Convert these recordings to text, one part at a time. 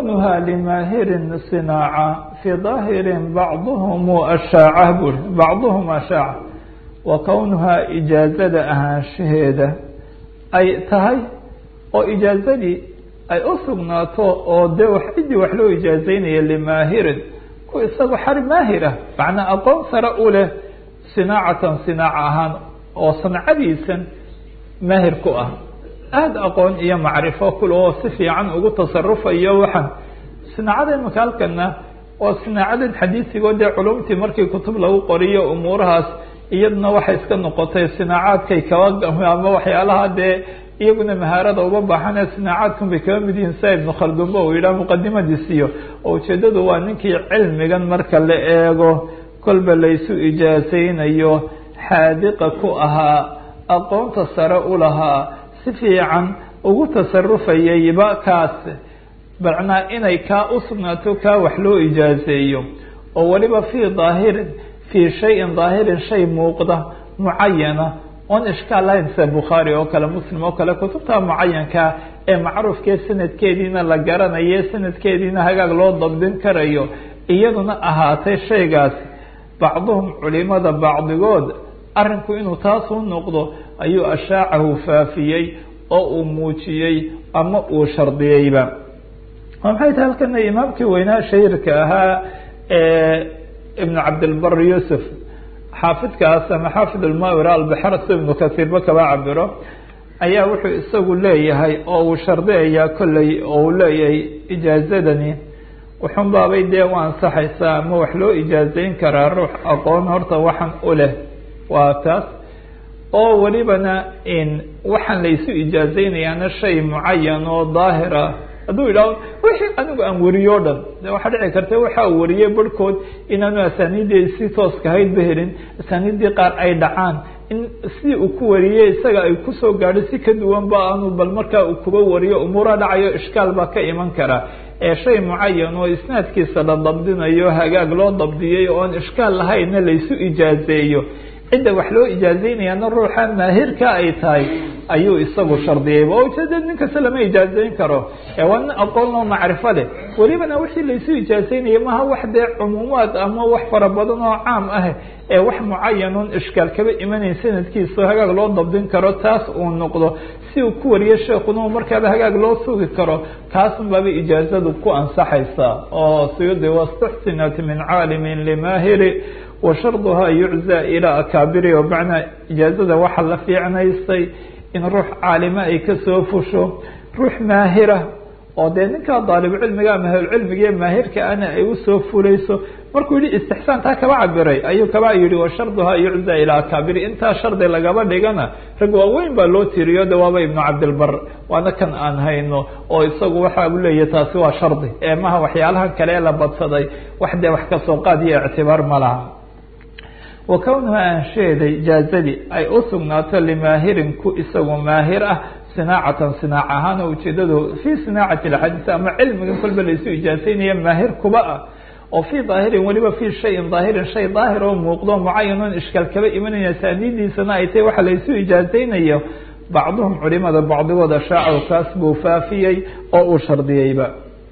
وكونها لماهر صناعة في ظاهر بعضهم أشاعة بل بعضهم أشاعة وكونها إجازة أهانشهيدة أي تهي وإجازة ay u sugnaato oo dee wax ciddii wax loo ijaazeynaya limaahirin ku isagu xari maahir ah macnaa aqoon sare u leh sinaacatan sinaaca ahaan oo sancadiisan maahir ku ah aada aqoon iyo macrifo kule oo si fiican ugu tasarufayo waxaan sinaacada imika halkana waa sinaacadan xadiisigoo dee culumtii markii kutub lagu qoriyo umuurahaas iyaduna waxay iska noqotay sinaacaadkay kaba ama waxyaalaha dee iyaguna mahaarada uba baaxane sinaacaadkun bay kaba mid yihiin sia ibnu khaldunba uu yidhaha muqadimadiisiyo oo ujeedadu waa ninkii cilmigan marka la eego kolba laysu ijaasaynayo xaadiqa ku ahaa aqoonta sare u lahaa si fiican ugu tasarufayayba kaas macnaa inay kaa u sugnaato kaa wax loo ijaaseeyo oo weliba fii daahirin fii shayin daahirin shay muuqda mucayana oon ishkaal lahayn sida bukhaari oo kale muslim oo kale kutubta mucayankaa ee macruufkee sanadkeediina la garanayo sanadkeediina hagaag loo dabdin karayo iyaduna ahaatay shaygaasi bacduhum culimada bacdigood arinku inuu taasuu noqdo ayuu ashaacahu faafiyey oo uu muujiyey ama uu shardiyeyba maxay tahay halkana imaamkii weynaa shahirka ahaa ibnu cabdilbar yuusuf xaafidkaas ama xaafid almawira albixar si ibnu kasiirba kaba cabiro ayaa wuxuu isagu leeyahay oo uu shardiyayaa kolley oo uu leeyahay ijaazadani wuxun baabay dee u ansaxaysaa ama wax loo ijaazeyn karaa ruux aqoon horta waxan u leh waa taas oo welibana waxaan laysu ijaazeynayaana shay mucayan oo daahira hadduu yidhahdo wixii anigu aan wariyo o dhan de waxaa dhici karta waxa uu wariyey barhkood inaanu asaaniiddii si tooska haydba helin asaaniiddii qaar ay dhacaan in sidii uu ku wariyey isaga ay kusoo gaadho si ka duwan ba aanu bal markaa uu kuba wariyo umuura dhacayo ishkaal baa ka iman kara ee shay mucayan oo isnaadkiisa la dabdinayo hagaag loo dabdiyey oon ishkaal lahaynna laysu ijaazeeyo cidda wax loo ijaazeynayaana ruuxa maahirka ay tahay ayuu isagu shardiyayba oo ujeeda nin kasta lama ijaazeyn karo ee waa nin aqoon loo macrifo leh welibana wixii laysu ijaazeynaya maha wax dee cumuumaad ama wax fara badan oo caam ah ee wax mucayanun ishkaal kaba imanayn sanadkiisa hagaag loo dabdin karo taas uu noqdo si uu ku wariyo sheekuna markaaba hagaag loo sugi karo kaasun baaba ijaazadu ku ansaxaysa oo siyudi wastuxsinat min caalimin limaahiri washarduhaa yuczaa ilaa akaabiri oo macnaa ijaazada waxaa la fiicnaystay in ruux caalime ay kasoo fusho ruux maahira oo dee ninkaa daalibcilmiga ama ahlulcilmiga maahirka ana ay usoo fulayso markuu yihi istixsaan taa kaba cabiray ayuu kaba yihi washarduhaa yuczaa ilaa akaabiri intaa shardi lagaba dhigana rag waaweyn baa loo tiriyo de waaba ibnu cabdilbar waana kan aan hayno oo isagu waxa u leeyahy taasi waa shardi ee maha waxyaalahan kale ee la badsaday wax dee wax kasoo qaad iyo ictibaar ma laha wa kownuha aansheeday jaazadii ay u sugnaato limaahirin ku isagu maahir ah sinaacatan sinaac ahaan oo ujeedadu fii sinaacati alxadiis ama cilmigan kolba laysu ijaazeynaya maahir kuba ah oo fii daahirin weliba fii shayin daahirin shay daahir oo muuqdo mucayanon ishkaal kaba imanaya saaniidiisana ay tahay waxa laysu ijaazeynayo bacduhum culimada bacdigood ashaaco kaas buu faafiyey oo uu shardiyeyba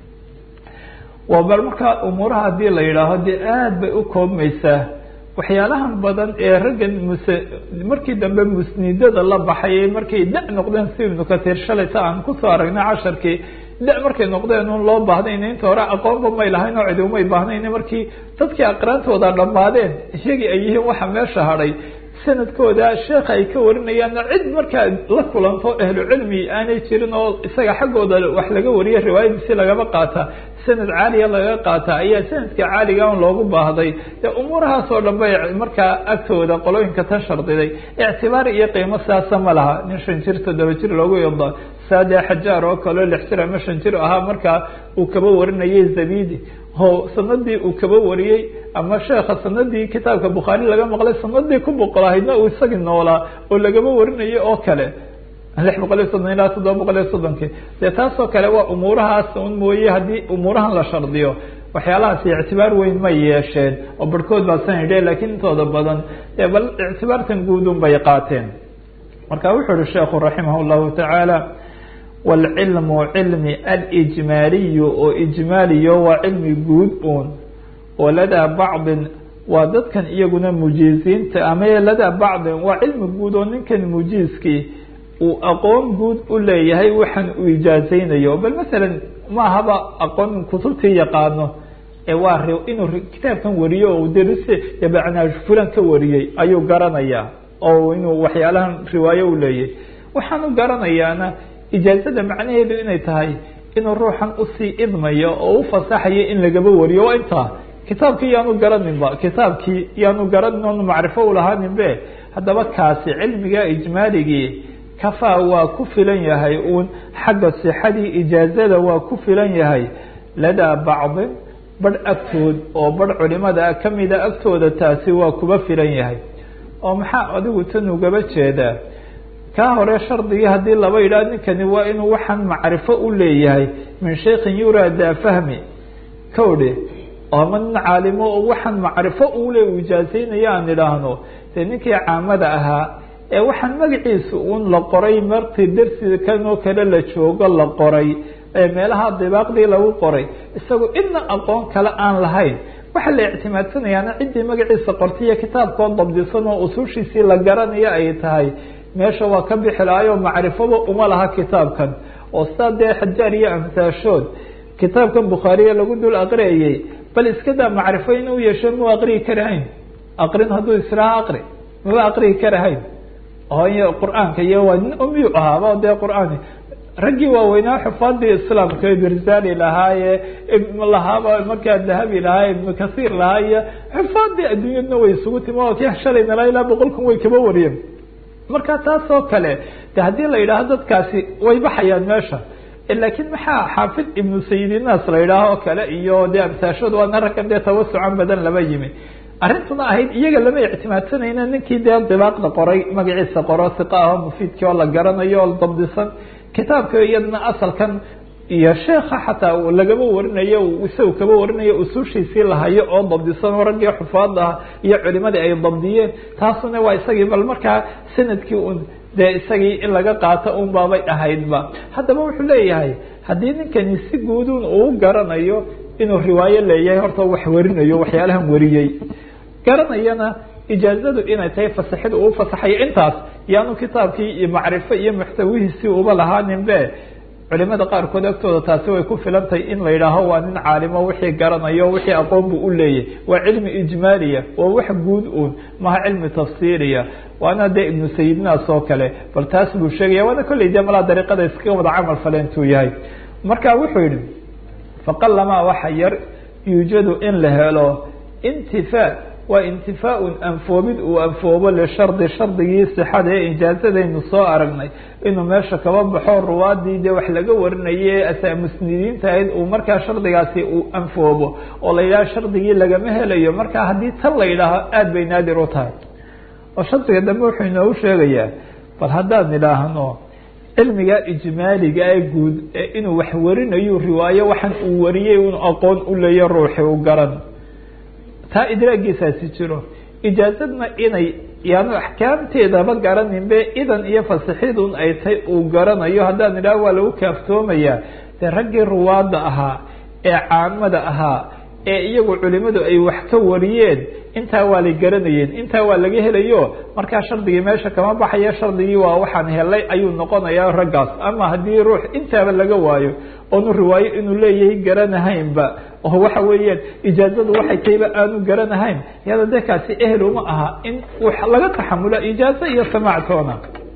waa bal markaa umuuraha haddii la yidhaaho dee aada bay u koobmaysaa waxyaalahan badan ee raggan muse markii dambe musnidada la baxayay markay da noqdeen si ibnu katiir shalayta aan kusoo aragnay casharkii da markay noqdeen un loo baahnayn inta hore aqoonba may lahayn oo cidi umay baahnayn markii dadkii aqraantooda dhammaadeen iyagii ay yihiin waxa meesha hadhay sanadkooda sheekha ay ka warinayaanna cid markaa la kulanto ahlu cilmi aanay jirin oo isaga xaggooda wax laga wariya riwaayadiisi lagaba qaata sanad caaliya laga qaata ayaa sanadka caaliga un loogu baahday dee umuurahaas oo dhan bay markaa agtooda qolooyinka ta shardiday ictibaar iyo qiimo siyaasa ma laha nin shan jir toddoba jir loogu yado saade xajaar oo kaleo lix jir ama shan jir ahaa markaa uu kaba warinayay zabidi o sanadii uu kaba wariyey ama sheekha sanadii kitaabka bukhaari laga maqlay sanadii ku boqol ahaydna uu isagii noolaa oo lagaba warinayay oo kale lix boqol iyo soddon ilaa toddoba boqol iyo soddonkii dee taasoo kale waa umuurahaas un mooye haddii umuurahan la shardiyo waxyaalahaasi ictibaar weyn ma yeesheen oo barhkood baa san idhe lakiin intooda badan dee bal ictibaartan guudun bay qaateen marka wuxuu uhi sheekhu raximah llahu tacaala wاlcilmu cilmi alijmaaliyu oo ijmaaliyo waa cilmi guud uun oo ladaa bacdin waa dadkan iyaguna mujiiziinta ama ladaa bacdin waa cilmi guud oo ninkan mujiizkii uu aqoon guud u leeyahay waxaan uu ijaazaynayo bal masalan ma ahaba aqoon kutubtii yaqaano ee waa inuu kitaabkan wariyo o derise bacnaa fulan ka wariyey ayuu garanayaa oo inuu waxyaalahan riwaayo u leeyahay waxaan u garanayaana ijaazada macnaheedu inay tahay inuu ruuxan usii idmayo oo u fasaxayo in lagaba wariyo waa intaa kitaabkii yaanu garaninba kitaabkii yaanu garanin oonu macrifo ulahaanin be haddaba kaasi cilmiga ijmaaligii kafaa waa ku filan yahay uun xagga sixadii ijaazada waa ku filan yahay ladaa bacdin barh agtood oo barh culimada kamida agtooda taasi waa kuba filan yahay oo maxaa adigu tan ugaba jeedaa kaa hore shardigii haddii laba yidhaah ninkani waa inuu waxaan macrifo u leeyahay min shaykhin yuradaa fahmi kawdhe ama nin caalimo oo waxaan macrifo ule u ijaazaynaya aan idhaahno dee ninkii caamada ahaa ee waxaan magaciisa uun la qoray markii darsi kanoo kale la joogo la qoray ee meelaha dibaaqdii lagu qoray isagoo idna aqoon kale aan lahayn waxaa la ictimaadsanayaana ciddii magaciisa qortay iyo kitaabkoo dabdisan oo usuushiisii la garanayo ay tahay meesha waa ka bixi lahaayoo macrifaba uma laha kitaabkan oo sidaa dee xajaar iyo amsaashood kitaabkan bukhaariya lagu dul aqriyayey bal iskadaa macrifo inuu yeesho mau aqriyi karahayn aqrin hadduu israha aqri maba aqriyi karahayn y qur-aanka iyo waa nin umiyu ahaaba dee qur-aan raggii waaweynaa xufaadii islaamka birzali lahaaye lahaaba markaa dahabi lahaa ibnu kasiir lahaa iyo xufaadii adduunyadna way isugu timi oo ki shalayna ilaa boqol kun way kaba wariyeen marka taas oo kale de haddii la yidhaaho dadkaasi way baxayaan meesha laakiin maxaa xaafid ibnu sayidinaas la yidhaaho oo kale iyo dee amsaashood waana raggan dee tawasucan badan laba yimi arrintuna ahayd iyaga lama ictimaadsanayna ninkii dee dibaaqda qoray magaciisa qoro siqa aho mufiidkii oo la garanayo oo dabdisan kitaabka iyadna asalkan iyo sheeka xataa lagaba warinayo isaga kaba warinayo usuushiisii lahayo oo dabdisan oo raggii xufaad ah iyo culimadii ay dabdiyeen taasuna waa isagii bal markaa sanadkii un dee isagii in laga qaato un baabay ahaydba haddaba wuxuu leeyahay haddii ninkani si guudun uu garanayo inuu riwaayo leeyahay horta wax warinayo waxyaalahan wariyey garanayana ijaazadu inay tahay fasaxid uu fasaxayo intaas yaanu kitaabkii iyo macrifo iyo muxtawihiisii uba lahaanin be culimada qaarkood agtooda taasi way ku filan tahay in la yidhaaho waa nin caalimo wixii garanayo wixii aqoon buu u leeyahy waa cilmi ijmaaliya waa wax guud uun maha cilmi tafsiiriya waana dee ibnu sayidnaas oo kale bal taas buu sheegaya waana kolley dee malaa dariiqada iskaga wada camal fale intuu yahay marka wuxuu yihi faqalamaa waxa yar yuujadu in la helo intifaa waa intifaaun anfoobid uu anfoobo lishardi shardigii sixada ee ijaazadaynu soo aragnay inuu meesha kaba baxo ruwaadii dee wax laga warinaye asaa musnidiinta ahayd uu markaa shardigaasi uu anfoobo oo la yidhaho shardigii lagama helayo marka haddii tan la yidhaaho aada bay naadir u tahay oo shardiga dambe wuxuu inoogu sheegayaa bal haddaan idhaahno cilmiga ijmaaliga ee guud ee inuu wax warinayo riwaayo waxaan uu wariyey un aqoon u leeyo ruuxi u garan taa idraagiisaasi jiro ijaazadna inay yaanu axkaamteedaba garaninbe idan iyo fasixidun ay tay uu garanayo haddaan idhaho waa lagu kaaftoomayaa dee raggii ruwaadda ahaa ee caamada ahaa ee iyagu culimadu ay wax ka wariyeen intaa waa lay garanayeen intaa waa laga helayo markaa shardigii meesha kama baxayo shardigii waa waxaan helay ayuu noqonayaa raggaas ama haddii ruux intaaba laga waayo oonu riwaayo inuu leeyahay garanahaynba oo waxa weeyaan ijaazadu waxay tahayba aanu garanahayn yada dee kaasi ehel uma aha in laga taxamula ijaazo iyo samaactoona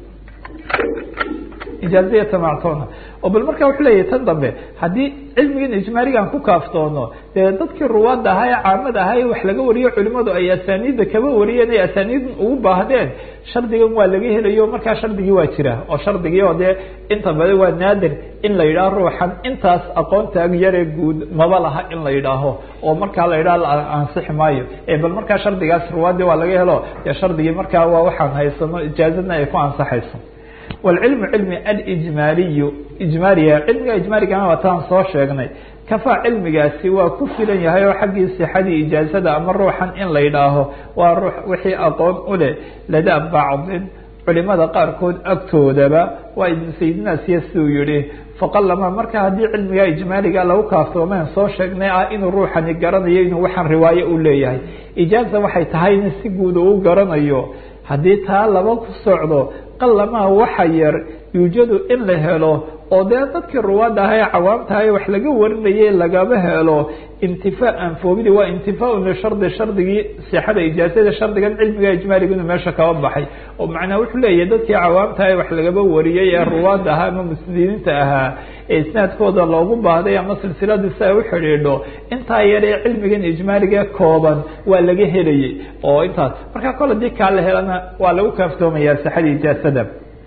ijaazo iyo samaactoona oo bal marka wuxuu leeyahay tan dambe haddii cilmigan ijmaaligan ku kaaftoono dee dadkii ruwaadda ahaa ee caamada ahaa ee wax laga wariyo culimadu ay asaaniidda kaba wariyeen ay asaaniiddan ugu baahdeen shardigan waa laga helayo markaa shardigii waa jira oo shardigii oo dee inta badan waa naadir in la yidhaaho ruuxan intaas aqoontaag yaree guud maba laha in la yidhaaho oo markaa la yidhaho la ansixi maayo ee bal markaa shardigaas ruwaaddii waa laga helo dee shardigii markaa waa waxaan haysano ijaazadna ay ku ansaxayso wاlcilmu cilmi alijmaaliyu ijmaaliya cilmiga ijmaaligana waa taan soo sheegnay kafaa cilmigaasi waa ku filan yahay oo xaggii sixadii ijaazada ama ruuxan in la yidhaaho waa ruux wixii aqoon u leh ladaa bacdin culimada qaarkood agtoodaba waa ibnu sayidinaasiya siduu yihi faqalama marka haddii cilmiga ijmaaliga lagu kaaftoomeen soo sheegnay ah inuu ruuxani garanayo inuu waxaan riwaayo u leeyahay ijaaza waxay tahay in si guud uu garanayo haddii taa laba ku socdo qalamaa waxa yar yuujadu in la helo oo dee dadkii ruwaadda aha ee cawaamtaha wax laga warinayay lagama helo intifaa anfoobidii waa intifaaun lishardi shardigii sixada ijaazada shardigan cilmiga ijmaaliga inuu meesha kaba baxay oo macnaa wuxuu leeyahay dadkii cawaamtaha ee wax lagaba wariyey ee ruwaadda ahaa ama muslimiinta ahaa ee isnaadkooda loogu baahday ama silsiladii si ay u xidhiidho intaa yar ee cilmigan ijmaaliga kooban waa laga helayay oo intaas marka kol hadii kaa la helana waa lagu kaaftoomaya sixada ijaazada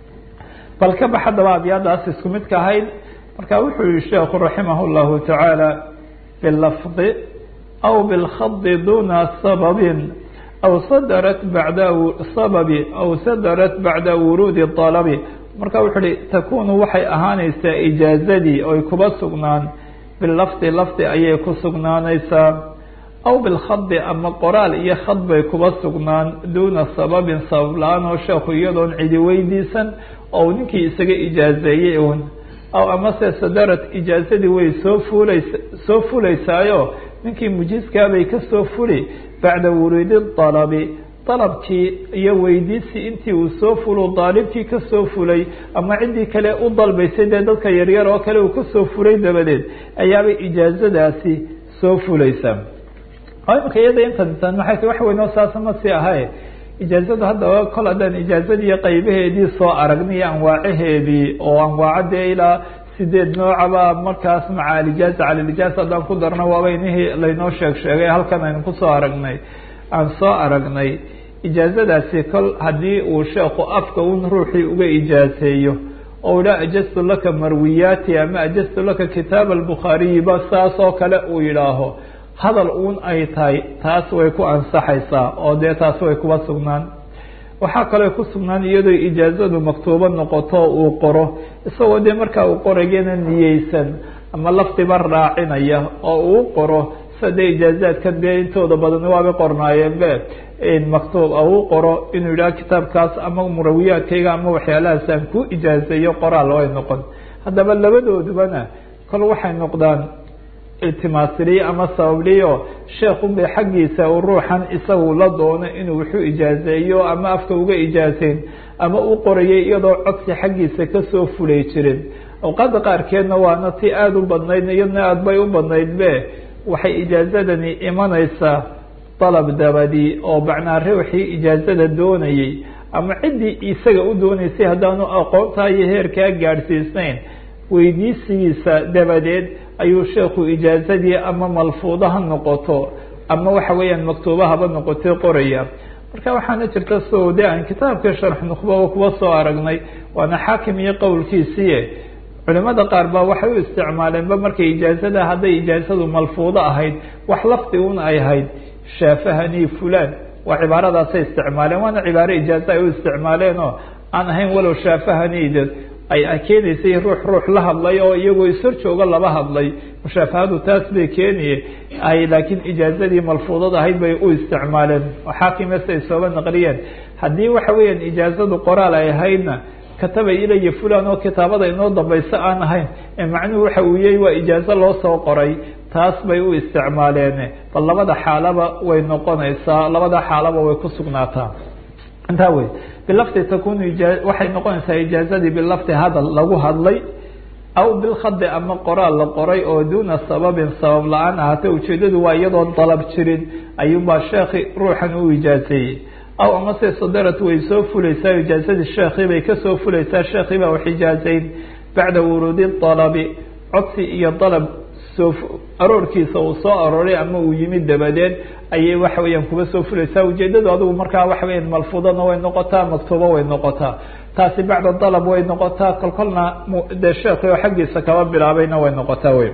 bal ka bax haddaba abyaadaas isku midka ahayd marka wuxuu yihi sheekhu raximah اllahu tacaala bilafdi aw bilkhadi duna sababin aw sadarat bacda sababi aw sadarat bacda wuruudi طalabi marka wuxuu hi takunu waxay ahaanaysaa ijaazadii oy kuba sugnaan bilafdi lafdi ayay ku sugnaanaysaa aw bilkhadi ama qoraal iyo khad bay kuba sugnaan duuna sababin sabab la-aan oo sheekhu iyadoon cidi weydiisan oo ninkii isaga ijaazeeyey un aw amase sadarad ijaazadii way soo fuulays soo fulaysaayo ninkii mujiiskaabay kasoo fuli bacda wuruudi dalabi dalabkii iyo weydiisii intii uu soo fulo daalibkii kasoo fulay ama ciddii kale u dalbaysay dee dadka yaryar oo kale uu kasoo fulay dabadeed ayaabay ijaazadaasi soo fulaysaa imika iyada intan maxay ta wax weyn oo saasa ma sii ahay ijaazadu haddaba kol haddaan ijaazadii qaybaheedii soo aragnay anwaacaheedii oo anwaaca dee ilaa sideed noocaba markaas maca alijaaza cala lijaaza haddaan ku darno waaba inihii laynoo sheeg sheegay halkan aynu kusoo aragnay aan soo aragnay ijaazadaasi kol haddii uu sheekhu afka un ruuxii uga ijaazeeyo oo idhaa ajaztu laka marwiyaati ama ajaztu laka kitaab albukhaariyiba saas oo kale uu yidhaaho hadal uun ay tahay taas way ku ansaxaysaa oo dee taas way kuba sugnaan waxaa kaloo ku sugnaan iyadoo ijaazadu maktuubo noqoto uu qoro isagoo dee markaa uu qorayana niyeysan ama lafdiba raacinaya oo uu qoro sida dee ijaazaadkan dee intooda badan waabay qornaayeen be maktuub uu qoro inuu yidhaha kitaabkaas ama murawiyaadkayga ama waxyaalahaas aan ku ijaazeeyo qoraal way noqon haddaba labadoodubana kol waxay noqdaan iltimaasiliye ama sababliyo sheekun bay xaggiisa uu ruuxan isagu la doono inuu wuxuu ijaazeeyo ama afka uga ijaazeyn ama u qorayay iyadoo codsi xaggiisa kasoo fulay jirin awqaada qaarkeedna waana ti aada u badnayd iyadna aada bay u badnayd be waxay ijaazadani imanaysaa dalab dabadii oo macnaa ruuxii ijaazada doonayay ama ciddii isaga u doonaysay haddaanu aqoontaa iyo heerkaa gaadhsiisnayn weydiisigiisa dabadeed ayuu sheekhu ijaazadii ama malfuuda ha noqoto ama waxa weeyaan maktuubahaba noqotay qoraya marka waxaana jirta so de aan kitaabka sharx nukhbaba kuwa soo aragnay waana xaakim iyo qowlkiisiie culimada qaar ba waxay u isticmaaleenba markay ijaazada hadday ijaazadu malfuudo ahayd wax lafdi un ay ahayd shaafahani fulan waa cibaaradaasay isticmaaleen waana cibaaro ijaaza ay u isticmaaleen oo aan ahayn walow shaafahani ay keenaysay ruux ruux la hadlay oo iyagoo ishor jooga laba hadlay mushaafahadu taas bay keeniye ay laakiin ijaazadii malfuudad ahayd bay u isticmaaleen oo xaakimese ay sooba naqliyeen haddii waxa weeyaan ijaazadu qoraal ay ahaydna kataba ilaya fulan oo kitaabada inoo dambayso aan ahayn ee macnuhu waxa uu yahay waa ijaazo loo soo qoray taas bay u isticmaaleen bal labada xaalaba way noqonaysaa labada xaalaba way ku sugnaataa intaa wey bilafdi takunu waxay noqonaysaa ijaazadii bilafdi hadal lagu hadlay aw bilkhadi ama qoraal la qoray oo duuna sababin sabab la-aan ahaatee ujeedadu waa iyadoon dalab jirin ayuunbaa sheekhi ruuxan u ijaazeeyey aw amase sadarad way soo fulaysaa ijaazadii sheekhi bay kasoo fulaysaa sheekhi baa wax ijaazeyn bacda wuruudi dalabi codsi iyo dalab soo aroorkiisa uu soo arooray ama uu yimid dabadeed ayay waxa weeyaan kuba soo fulaysaa ujeedadu adigu markaa waxa weyan malfuudana way noqotaa maktuubo way noqotaa taasi bacda dalab way noqotaa kolkolna dee sheekhi oo xaggiisa kaba bilaabayna way noqotaa wey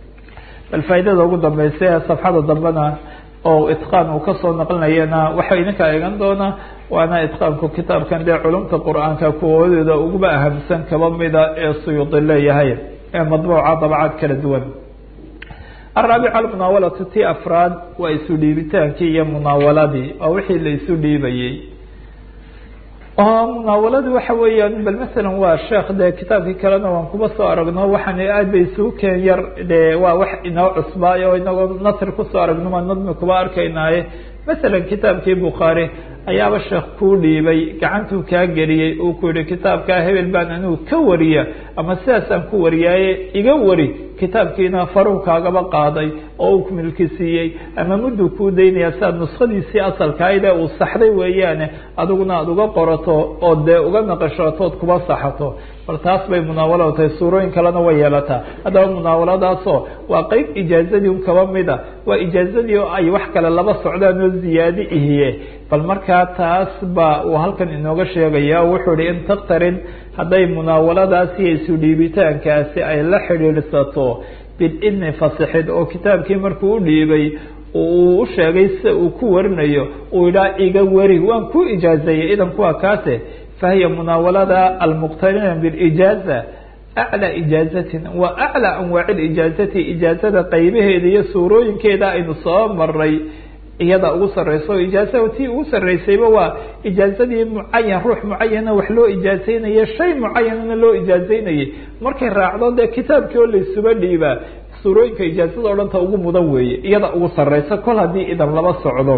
bal faaidada ugu dambeysa ee safxada dambena oo itqaan uu kasoo naqlinayana waxa idinka eegan doonaa waana itqaanku kitaabkan dee culumta qur-aanka kuwoodeeda uguba ahamsan kaba mida ee suyuudi leeyahay ee madbuuca dabcaad kala duwan araabica almunaawalatu ti afraad waa isu dhiibitaankii iyo munaawaladii oo wixii la isu dhiibayey oo munaawaladu waxa weeyaan bal masalan waa sheekh dee kitaabkii kalena waan kuba soo aragno waxaan aad bay isugu keen yar dee waa wax inoo cusbaayo o inagoo nasri kusoo aragno maa nadmi kuba arkaynaaye masalan kitaabkii bukhaari ayaaba sheekh kuu dhiibay gacantuu kaa geliyey uu ku yihi kitaabkaa hebel baan anigu ka wariya ama sidaasaan ku wariyaaye iga wari kitaabkiina faruu kaagaba qaaday oo uu milki siiyey ama mudduu kuu daynaya siaad nuskhadiisii asalkaayde uu saxday weeyaane adiguna aada uga qorato oo dee uga naqashatood kuba saxato bal taas bay munaawaladu tahay suurooyin kalena way yeelataa haddaba munaawaladaasoo waa qeyb ijaazadii un kaba mida waa ijaazadii oo ay wax kale laba socdaan oo ziyaadi ihiye bal markaa taas ba uu halkan inooga sheegaya o wuxuu ihi in taktarin hadday munaawaladaasi iyo isu dhiibitaankaasi ay la xidhiidhsato bididni fasixid oo kitaabkii markuu u dhiibay uu u sheegay sida uu ku warinayo uu idhaa iga wari waan ku ijaazeeyey idan kuwa kaase fahiya munaawalada almuqtarina bilijaaza aclى ijaazatin wa aclى anwaaci ijaazati ijaazada qaybaheeda iyo suurooyinkeeda aynu soo maray iyada ugu sareyso ijaaza tii ugu sareysayba waa ijaazadii mucayan ruux mucayana wax loo ijaazeynaya shay mucayanana loo ijaazeynayay markay raacdo dee kitaabkii oo laysuba dhiibaa suurooyinka ijaazada o dhan ta ugu mudan weeye iyada ugu sareysa kol haddii idan laba socdo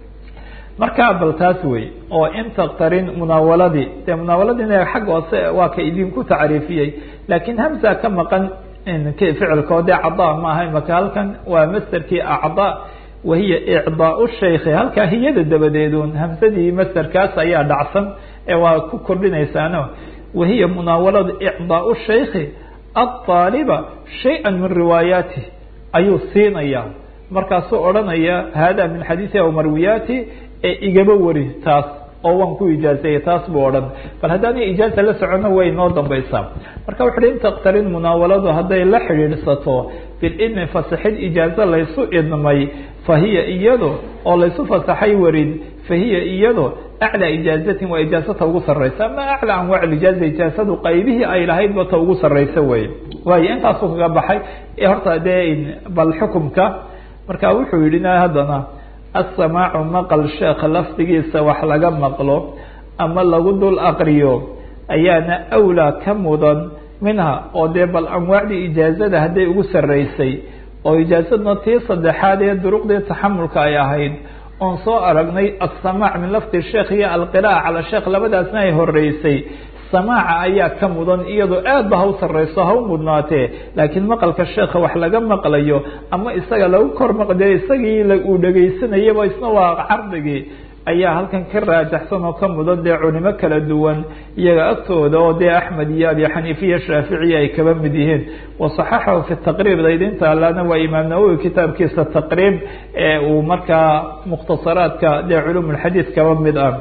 markaa bal taas wey oo in taktarin munaawaladii dee munaawaladina xagga hoose waa ka idinku tacriifiyey laakiin hamza ka maqan ficilkoo dee cadaa maaha imaka halkan waa masterkii acdaa wahiya icdaau shaykhi halkaa hiyada dabadeedun hamsadii masterkaas ayaa dhacsan ee waa ku kordhinaysaano wahiya munaawalada icdaau shaykhi aطaaliba shaya min riwaayaati ayuu siinaya markaasuu odhanaya hada min xadiisi aw marwiyaati ee igaba wari taas oo waan ku ijaazeeyey taas buu odhan bal haddaana ijaaza la socono way noo dambaysaa marka wuxu uhi in taktarin munaawaladu hadday la xidhiidhsato bilidni fasaxid ijaazo laysu idmay fahiya iyado oo laysu fasaxay warin fahiya iyado aclى ijaazatin waa ijaazata ugu sareysa ama aclى anwaac ijaaza ijaazadu qaybihii ay lahaydba ta ugu sareysa wey waayo intaasuu kaga baxay horta dee bal xukumka marka wuxuu yihi haddana asamaacu maqal sheekh lafdigiisa wax laga maqlo ama lagu dul aqriyo ayaana awlaa ka mudan minha oo dee bal anwaacdii ijaazada hadday ugu sareysay oo ijaazadna tii saddexaad ee duruqdii taxamulka ay ahayd oon soo aragnay asamaac min lafdi sheekh iyo alqiraa'a cala sheekh labadaasna ay horeysay samaaca ayaa ka mudan iyadoo aad ba ha u sareyso ha u mudnaatee laakiin maqalka sheekha wax laga maqlayo ama isaga lagu kor maqdee isagii uu dhegaysanayaba isna waa cardigii ayaa halkan ka raajaxsan oo ka mudan dee culimo kala duwan iyaga agtooda oo dee axmed iyo abi xaniifa iyo shaaficiya ay kaba mid yihiin wasaxaxahu fi taqriib daydinta allana waa imaam nawowi kitaabkiisa taqriib ee uu markaa mukhtasaraadka dee culum lxadiid kaba mid ah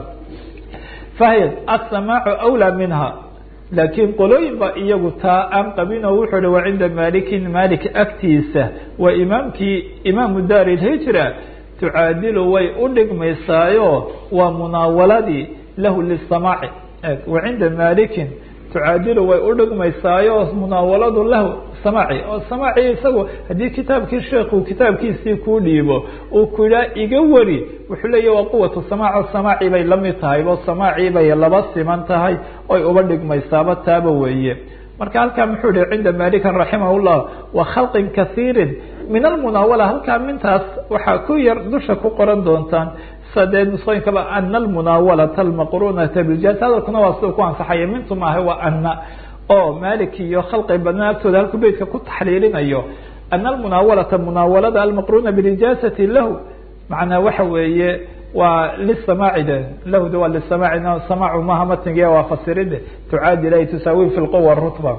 fahyad asamaacu awlaa minha laakiin qolooyin ba iyagu taa aan qabin oo wuxuu hi wa cinda malikin malik agtiisa waa imaamkii imaamu daar ilhijra tucaadilu way u dhigmaysaayo waa munaawaladii lahu lisamaaci wa cinda malikin tucaadilu way u dhigmaysaayo munaawaladu lahu samaaci oo samaaci isagu haddii kitaabkii sheekhu kitaabkiisii kuu dhiibo uu ku yidhaha iga wari wuxuu leeyahy waa quwatu samaac samaaci bay lamid tahay bo samaaci bay laba siman tahay oy uba dhigmaysaaba taaba weeye marka halkaa muxuu yihi cinda malikan raximah llah wa khalqin kasiirin min almunaawala halkaa mintaas waxaa ku yar dusha ku qoran doontaan sadee nusooyinkaba ana almunaawalata almaqrunata biljaz hadalkuna waa sida ku ansaxaya mintu maaha waa ana oo malik iyo khalqi badnaa agtooda halku beytka ku taxliilinayo ana almunaawalata munaawalada almaqruna bilijaazati lahu macnaa waxa weeye waa lisamaaci de lahda waa lisamaaci samaacu maha matnige waa fasiride tucaadil ay tusaawi fi lquwa rutba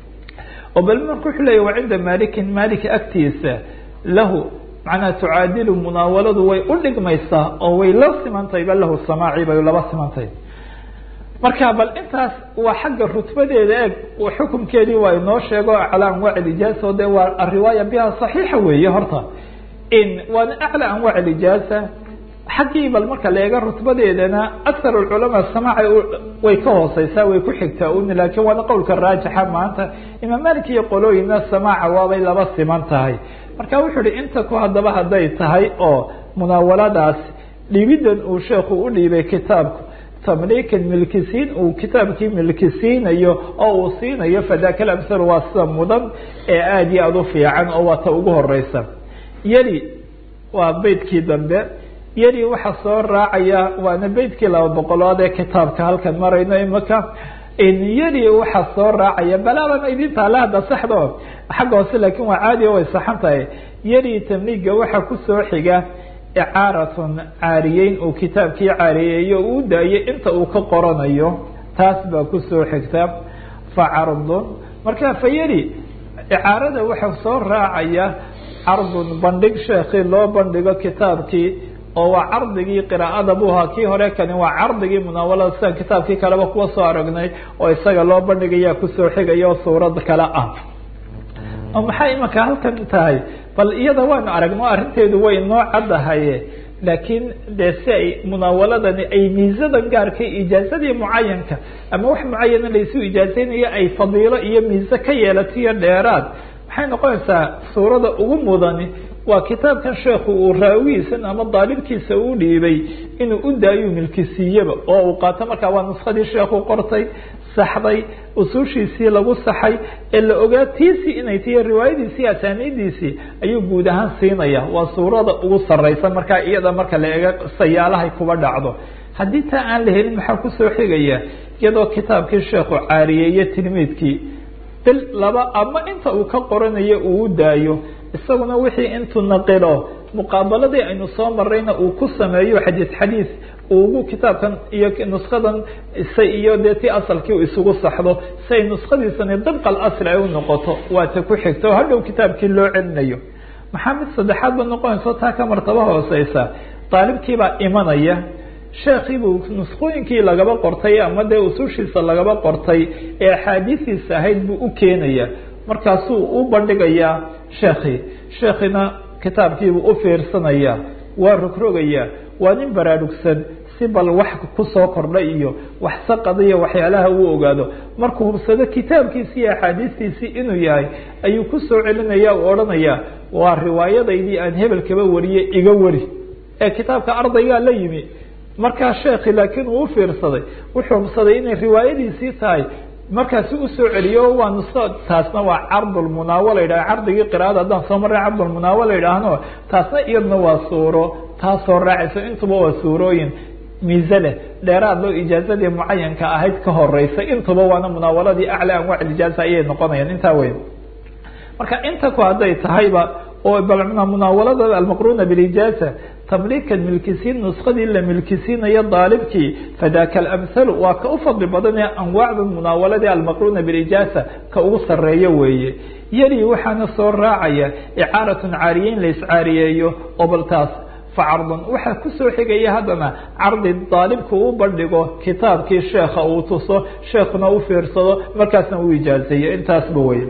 oo bal marka wuxuu leya wa cinda malikin malik agtiisa lahu macnaha tucaadilu munaawaladu way u dhigmaysaa oo way la simantahay ba lahu samaaci bay laba simantahay marka bal intaas waa xagga rutbadeeda eeg xukumkeedii waa inoo sheego aclى anwaac ijaaza de waa ariwaaya biha صaxiixa weeye horta in waana aclى anwaac ijaaza xaggii bal marka la eega rutbadeedana akar culamaa samaaca way ka hooseysaa way ku xigtaa un laakiin waana qowlka raajixa maanta imaam malik iyo qolooyina samaaca waabay laba siman tahay marka wuxuu hi inta ku haddaba hadday tahay oo munaawaladaas dhiibidan uu sheekhu u dhiibay kitaabku tamliikan milkisiin uu kitaabkii milkisiinayo oo uu siinayo fadaka lamhal waa sida mudan ee aada iyo aada u fiican oo waa ta ugu horeysa yeli waa beydkii dambe yeli waxaa soo raacaya waana beydkii laba boqolood ee kitaabka halkan marayno imaka yeli waxaa soo raacaya balaaban idinta ale hadda saxdo xagga hoose laakiin waa caadi o way saxan tahay yeli tamliiga waxaa kusoo xiga icaaratun caariyeyn uu kitaabkii caariyeeyo uu daayay inta uu ka qoranayo taas baa kusoo xigta fa cardun marka fa yeli icaarada waxaa soo raacaya cardun bandhig sheekii loo bandhigo kitaabkii oo waa cardigii qiraa'ada buu ahaa kii hore kani waa cardigii munaawalada sidan kitaabkii kaleba kuwa soo aragnay oo isaga loo bandhigaya kusoo xigaya oo suurad kale ah oo maxay imanka halkan tahay bal iyada waanu aragno arrinteedu way noo caddahaye laakiin dee si ay munaawaladani ay miisadan gaarka ijaazadii mucayanka ama wax mucayana laysu ijaazeynayo ay fadiilo iyo miise ka yeelatiyo dheeraad maxay noqonaysaa suurada ugu mudani waa kitaabkan sheekhu uu raawigiisan ama daalibkiisa uu dhiibay inuu u daayo milkisiiyaba oo uu qaato markaa waa nuskadii sheekhu qortay saxday usuushiisii lagu saxay ee la ogaa tiisii inay tiyo riwaayadiisii asaaniidiisii ayuu guud ahaan siinaya waa suurada ugu sareysa markaa iyada marka la ega sayaalahay kuba dhacdo haddii taa aan la helin maxaa kusoo xigaya iyadoo kitaabkii sheekhu caariyeeye tilmiidkii bil laba ama inta uu ka qoranayo uu u daayo isaguna wixii intuu naqilo muqaabaladii aynu soo marayna uu ku sameeyo xadiis xadiis ugu kitaabkan iyo nuskadan se iyo dee ti asalkii u isugu saxdo si ay nuskadiisani dabqa asli ay u noqoto waa ta ku xigta oo hadhow kitaabkii loo celinayo maxaa mid saddexaad ba noqonayso taa ka martaba hooseysa daalibkiibaa imanaya sheekhiibuu nuskooyinkii lagaba qortay ama dee usushiisa lagaba qortay ee axaadiistiisa ahayd buu u keenaya markaasuu u bandhigayaa sheekii sheekina kitaabkiibuu u fiirsanaya waa rogrogaya waa nin baraarugsan si bal wax kusoo kordhay iyo wax saqadiyo waxyaalaha uu ogaado markuu hubsado kitaabkiisi iyo axaadiistiisii inuu yahay ayuu kusoo celinaya u odhanaya waa riwaayadaydii aan hebel kaba wariye iga wari ee kitaabka ardaygaa la yimi markaa sheekhi laakiin uu ufiirsaday wuxuu hubsaday inay riwaayadiisii tahay markaasi usoo celiyo waa nuso taasna waa cardulmunaawala yidhah cardigii qiraada haddaan soo marray cardulmunaawala yidhaahno taasna iyadna waa suuro taasoo raacayso intuba waa suurooyin miise leh dheeraad loo ijaazadii mucayanka ahayd ka horeysa intuba waana munaawaladii aclى anwac ijaaza ayay noqonayaan intaa wey marka inta ku hadday tahayba oo munaawalada almaqruna bilijaaza tamliikan milkisiin nuskadii la milkisiinayo daalibkii fadaka alamhalu waa ka u fadli badanee anwaacda munaawaladii almaqruna bilijaaza ka ugu sareeyo weeye yali waxaana soo raacaya icaaratun caariyeyn la iscaariyeeyo oo bal taas facardun waxaa kusoo xigaya haddana cardi daalibku u bandhigo kitaabkii sheekha uu tuso sheekuna u fiirsado markaasna u ijaazeeyo intaasba wey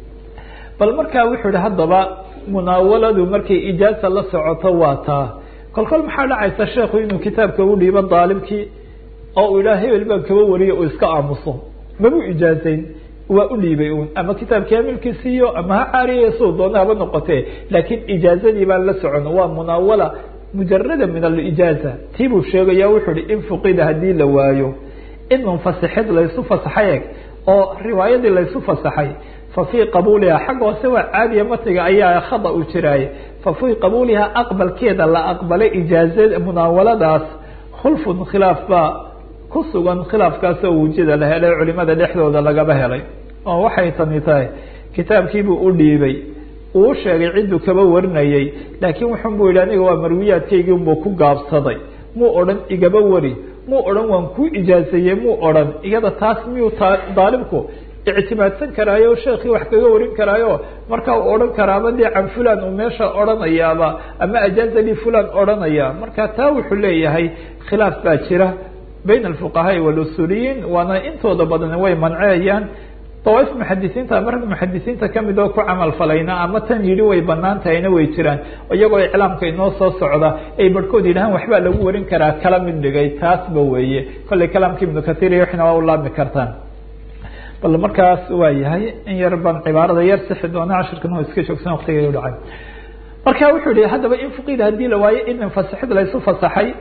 bal markaa wuxuu ihi haddaba munaawaladu markay ijaaza la socoto waa taa kolkol maxaa dhacaysa sheekhu inuu kitaabka u dhiibo daalibkii oo uu idhaha hebel baan kaba wariyo uu iska aamuso mabu ijaazayn waa u dhiibay un ama kitaabkii hamilkiisiiyo ama ha caariya suu doona haba noqotee laakiin ijaazadii baan la socon waa munaawala mujarada min alijaaza tii buu sheegaya wuxuu hi in fuqida haddii la waayo in munfasixid laysu fasaxay eg oo riwaayadii laysu fasaxay fa fii qabuuliha xagga hoose waa caadiya matniga ayaa khada u jiraaye fa fii qabuuliha aqbalkeeda la aqbalay ijaaza munaawaladaas khulfun khilaaf baa ku sugan khilaafkaasoo wujida la helay culimada dhexdooda lagaba helay oo waxay tani tahay kitaabkiibuu u dhiibay uu sheegay cidduu kaba warinayay laakiin wuxun buu yidhi aniga waa marwiyaadkaygii unbuu ku gaabsaday muu odhan igaba wari muu odhan waan kuu ijaazeeyey muu odhan iyada taas miyuu daalibku ictimaadsan karaayo sheekii wax kaga warin karaayo markaa uu odhan karaaba dee can fulan uu meesha odhanayaaba ama ajaaza li fulan odhanaya marka taa wuxuu leeyahay khilaaf baa jira bayn alfuqahaai walusuuliyiin waana intooda badan way manceeyaan dawaaif muxadisiinta ama rag muxadisiinta kamid oo ku camal falayna ama tan yidhi way banaan tahayna way jiraan iyagoo iclaamka inoo soo socda ay barhkood yidhahaan waxbaa lagu warin karaa kala mid dhigay taasba weeye kollay kalaamka ibnu kahiir iyo waxna waa u laabmi kartaan bal markaas waa yahay in yar baan cibaarada yar sixi doona cashirkan oo iska joogsan waqtiga dhacay marka wuxuu yihi haddaba in fuqida haddii la waayo in fasixid laysu fasaxay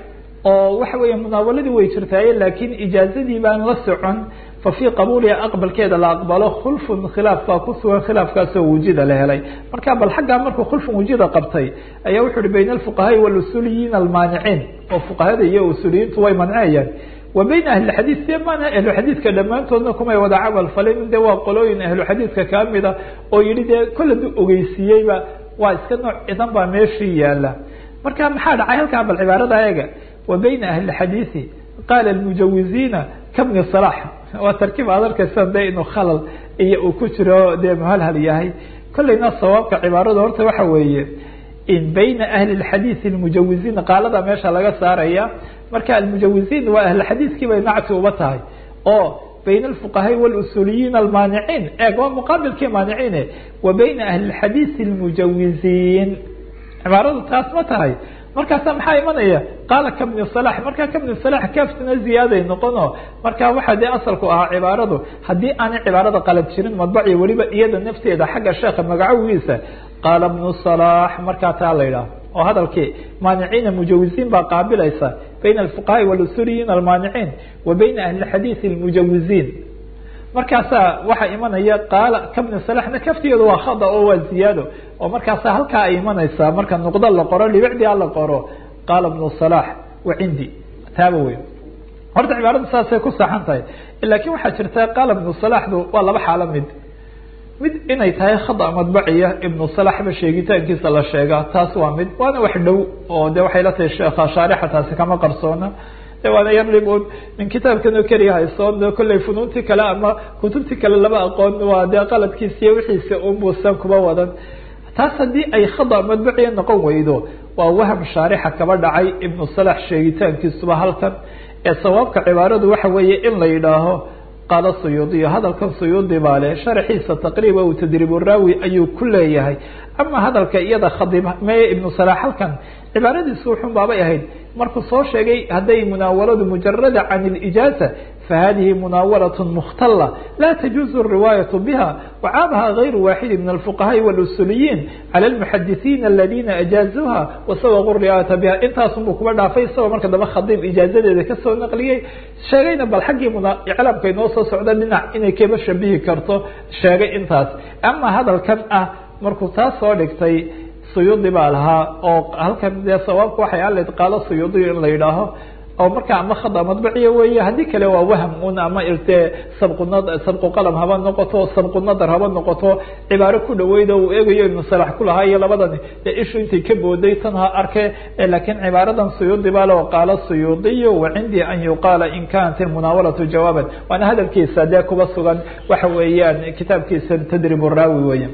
oo waxa weeye munaawaladii way jirtaaye laakiin ijaazadii baan la socon fa fii qabuuliha aqbalkeeda la aqbalo khulfun khilaaf baa ku sugan khilaafkaasoo wujida la helay marka bal xaggaa markuu khulfun wujida qabtay ayaa wuxu uhi bayna alfuqahaai walusuliyiin almaaniciin oo fuqahada iyo usuliyiintu way mancinayaan wa bayna ahlixadiid de maana ahluxadiidka dhammaantoodna kumay wada camal falin de waa qolooyin ahluxadiidka kamida oo yihi dee kolle du ogeysiiyeyba waa iska nooc cidan baa meeshii yaala marka maxaa dhacay halkaa bal cibaarada eega wa bayna ahli xadiidi qaala mujawiziina kabni salax waa tarkiib aad arkaysa de inuu khalal iyo uu ku jiro dee muhalhal yahay kolleyna sawaabka cibaarada horta waxa weeye in bayna ahli xadiidi almujawiziin qaalada meesha laga saaraya marka almujawiziin waa ahli xadiidkii bay nacti uba tahay oo bayna alfuqahaai walusuliyiin almaaniciin eeg waa muqaabilkii maaniciine wa bayna ahli xadiidi almujawiziin cibaaradu taas ma tahay markaasa maxaa imanaya qaala kabni salax markaa kabni salax kaaftina ziyaaday noqono marka waxaa dee asalku ahaa cibaaradu haddii aanay cibaarada qalad jirin madbaci weliba iyada nafteeda xagga sheekha magacowiisa qaala bnu salax markaa taa la yidhaah oo hadalkii maaniciina mujawiziin baa qaabilaysa bayna alfuqahaai walusuliyiin almaaniciin wa bayna ahli xadiidi almujawiziin markaasaa waxaa imanaya qaala kabni salaxna kaftigeedu waa khada oo waa ziyaado oo markaasa halkaa ay imanaysaa marka nuqdo la qoro dhibicdia la qoro qaala bnu salax wa cindi taaba weyn horta cibaaradu saasay ku saxan tahay laakiin waxaa jirta qaala ibnu salaxdu waa laba xaalo mid mid inay tahay khada madbaciya ibnu salaxba sheegitaankiisa la sheegaa taas waa mid waana wax dhow oo de waxay la tahay sheekha shaarixa taasi kama qarsoona waana yarib un min kitaabkan oo keliya haysoon kolley funuuntii kale ama kutubtii kale lama aqoon waa dee qaladkiisiiyo wixiisa unbuusan kuba wadan taas haddii ay khada madbaciya noqon weydo waa waham shaarixa kaba dhacay ibnu salax sheegitaankiisuba halkan ee sawaabka cibaaradu waxa weeye in la yidhaaho qaala suyuudiyo hadalkan suyuudi baa le sharxiisa taqriiba uu tadriibu raawi ayuu ku leeyahay ama hadalka iyada khadib meye ibnu salax halkan cibaaradiisu wuxun baabay ahayd markuu soo sheegay hadday munaawaladu mujarada can اlijaaza fahadihi munaawalaة mukhtala la tajuuzu الriwaayaة biha wacaabaha غayru waaxidi min alfuqahaai wاlusuliyiin calى اlmuxadisiina aladina ajaazuha wasawaqu riwaayata biha intaasunbuu kuba dhaafay isagoo marka damba khadiib ijaazadeeda kasoo naqliyey sheegayna bal xaggii iclaamka inoo soo socda dhinac inay kaba shabihi karto sheegay intaas ama hadalkan ah markuu taas soo dhigtay suyuudi baa lahaa oo halkan dee sawaabka waxay aleyd qaalo suyuudiyo in la yidhaaho oo markaa ama khada madbaciya weeye haddii kale waa waham un ama irtee sabquna sabqu qalam haba noqoto sabqu nadar haba noqoto cibaaro ku dhaweyda uu eegayo ibnu salax kulahaa iyo labadani dee ishu intay ka booday tan ha arke laakiin cibaaradan suyuudi baa leo qaalo suyuudiyo wa cindii an yuqaala in kanat ilmunaawalatu jawaaban waana hadalkiisa dee kuba sugan waxa weeyaan kitaabkiisa tadrib raawi weeye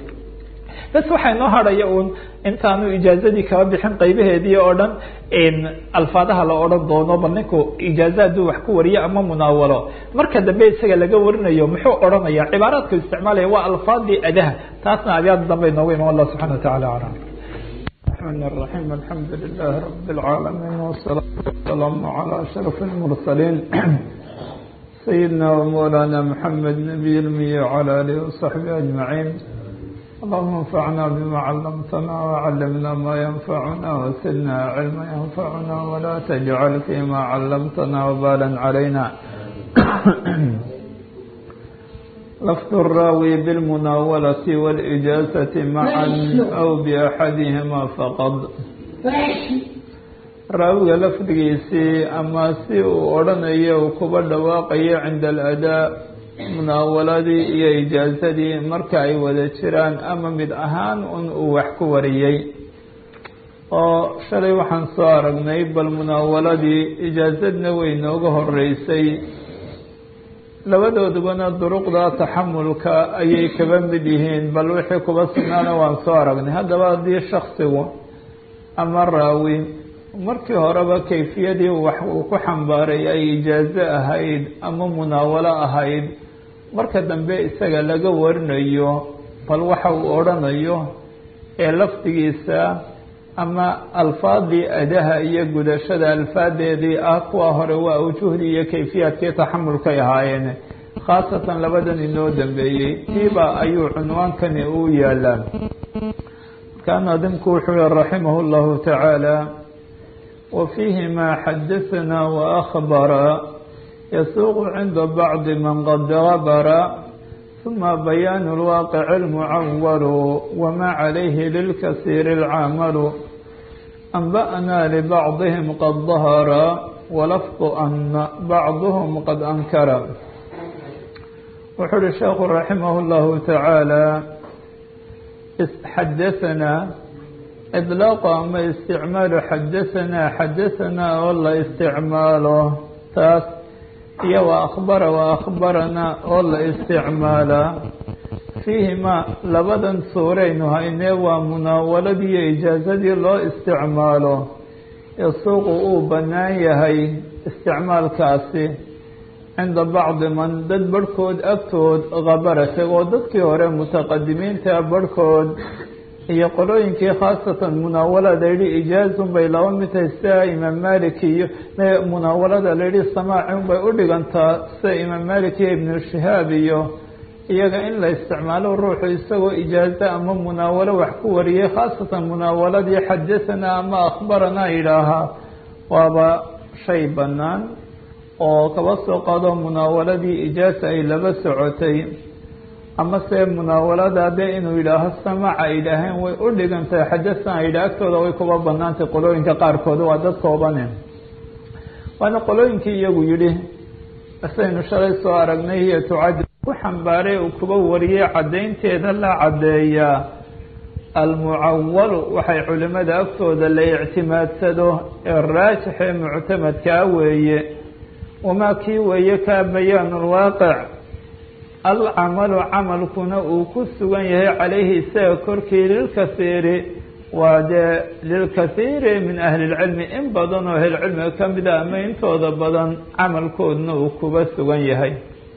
bas waxaa inoo hadhaya un intaanu ijaazadii kaba bixin qaybaheedii oo dhan alfaadaha la odhan doono bal ninku ijaaza hadduu wax ku wariyo ama munaawalo marka dambe isaga laga warinayo muxuu odhanaya cibaaraadku isticmaalaya waa alfaadii adaha taasna abyaada dambe inoogu iman allah subxana wataعala alam الرحمن الرحيم الحمد لله رب العالمين والصلاة والسلام على أشرف المرسلين سيدنا ومولانا محمد نبي المي وعلى آله وصحبه أجمعين اللهم انفعنا بما علمتنا وعلمنا ما ينفعنا وسلنا علما ينفعنا ولا تجعل فيما علمتنا وبالا علينا لفظ الراوي بالمناولة والإجازة معا أو بأحدهما فقط raawiga lafdigiisii ama si uu odhanayo uu kuba dhawaaqayo cinda aladaa munaawaladii iyo ijaazadii marka ay wada jiraan ama mid ahaan un uu wax ku wariyey oo shalay waxaan soo aragnay bal munaawaladii ijaazadna way nooga horeysay labadoodubana duruqda taxamulka ayay kaba mid yihiin bal wixii kuba sugnaana waan soo aragnay haddaba haddii shaksigu ama raawi markii horeba kayfiyadii wax uu ku xambaaray ay ijaazo ahayd ama munaawalo ahayd marka dambe isaga laga warinayo bal waxa uu odhanayo ee lafdigiisa ama alfaadii adaha iyo gudashada alfaadeedii ah kuwa hore waa ujuhdii iyo kayfiyaadkii taxamulkay ahaayeen khaasatan labadan inoo dambeeyey tiiba ayuu cunwaankani u yaalaa markaa naadimku wuxuu yihi raximah llahu tacaala وفيهما حدثنا وأخبر يسوق عند بعض من قد غبر ثم بيان الواقع المعول وما عليه للكثير العمل أنبأنا لبعضهم قد ظهر ولفظ أن بعضهم قد أنكر وحر الشيخ رحمه الله تعالى حدثنا إطلاق أما استعمال حدثنا حدثنا والله استعماله تاس هي وأخبر وأخبرنا والله استعمالا فيهما لبدا سورين هاينه ومناولدي إجازتي الله استعماله يسوق أو بنان يهي استعمال كاسي cinda bacdi man dad barhkood agtood khabarata oo dadkii hore mutaqadimiinta barhkood iyo qolooyinkii khaasatan munaawalada layidhi ijaazun bay laba mid tahay sida imaam malik iyo munaawalada layidhi samaacin bay u dhigantaa sida imaam malik iyo ibnu shihaab iyo iyaga in la isticmaalo ruuxu isagoo ijaazo ama munaawalo wax ku wariyay khaasatan munaawaladii xadahanaa ama akhbaranaa yidhaahaa waaba shay bannaan oo kaba soo qaado munaawaladii ijaasa ay laba socotay ama se munaawalada dee inuu yidhaaho samaca ay yidhaaheen way u dhigantahay xadasan ay yidhaah agtooda way kuba banaantay qolooyinka qaarkood waa dad koobane waana qolooyinkii iyagu yidhi saynu shalay soo aragnay hiyo tucadi ku xambaaray uu kuba wariyey caddaynteeda la caddeeyaa almucawalu waxay culimada agtooda la ictimaadsado ee raajixee muctamadkaa weeye wamaa kii weeye kaa bayaanu lwaaqic alcamalu camalkuna uu ku sugan yahay calayhi isaga korkii lilkasiiri waa dee lilkasiiri min ahli lcilmi in badan oo ahlilcilmiga ka mida ama intooda badan camalkoodna uu kuba sugan yahay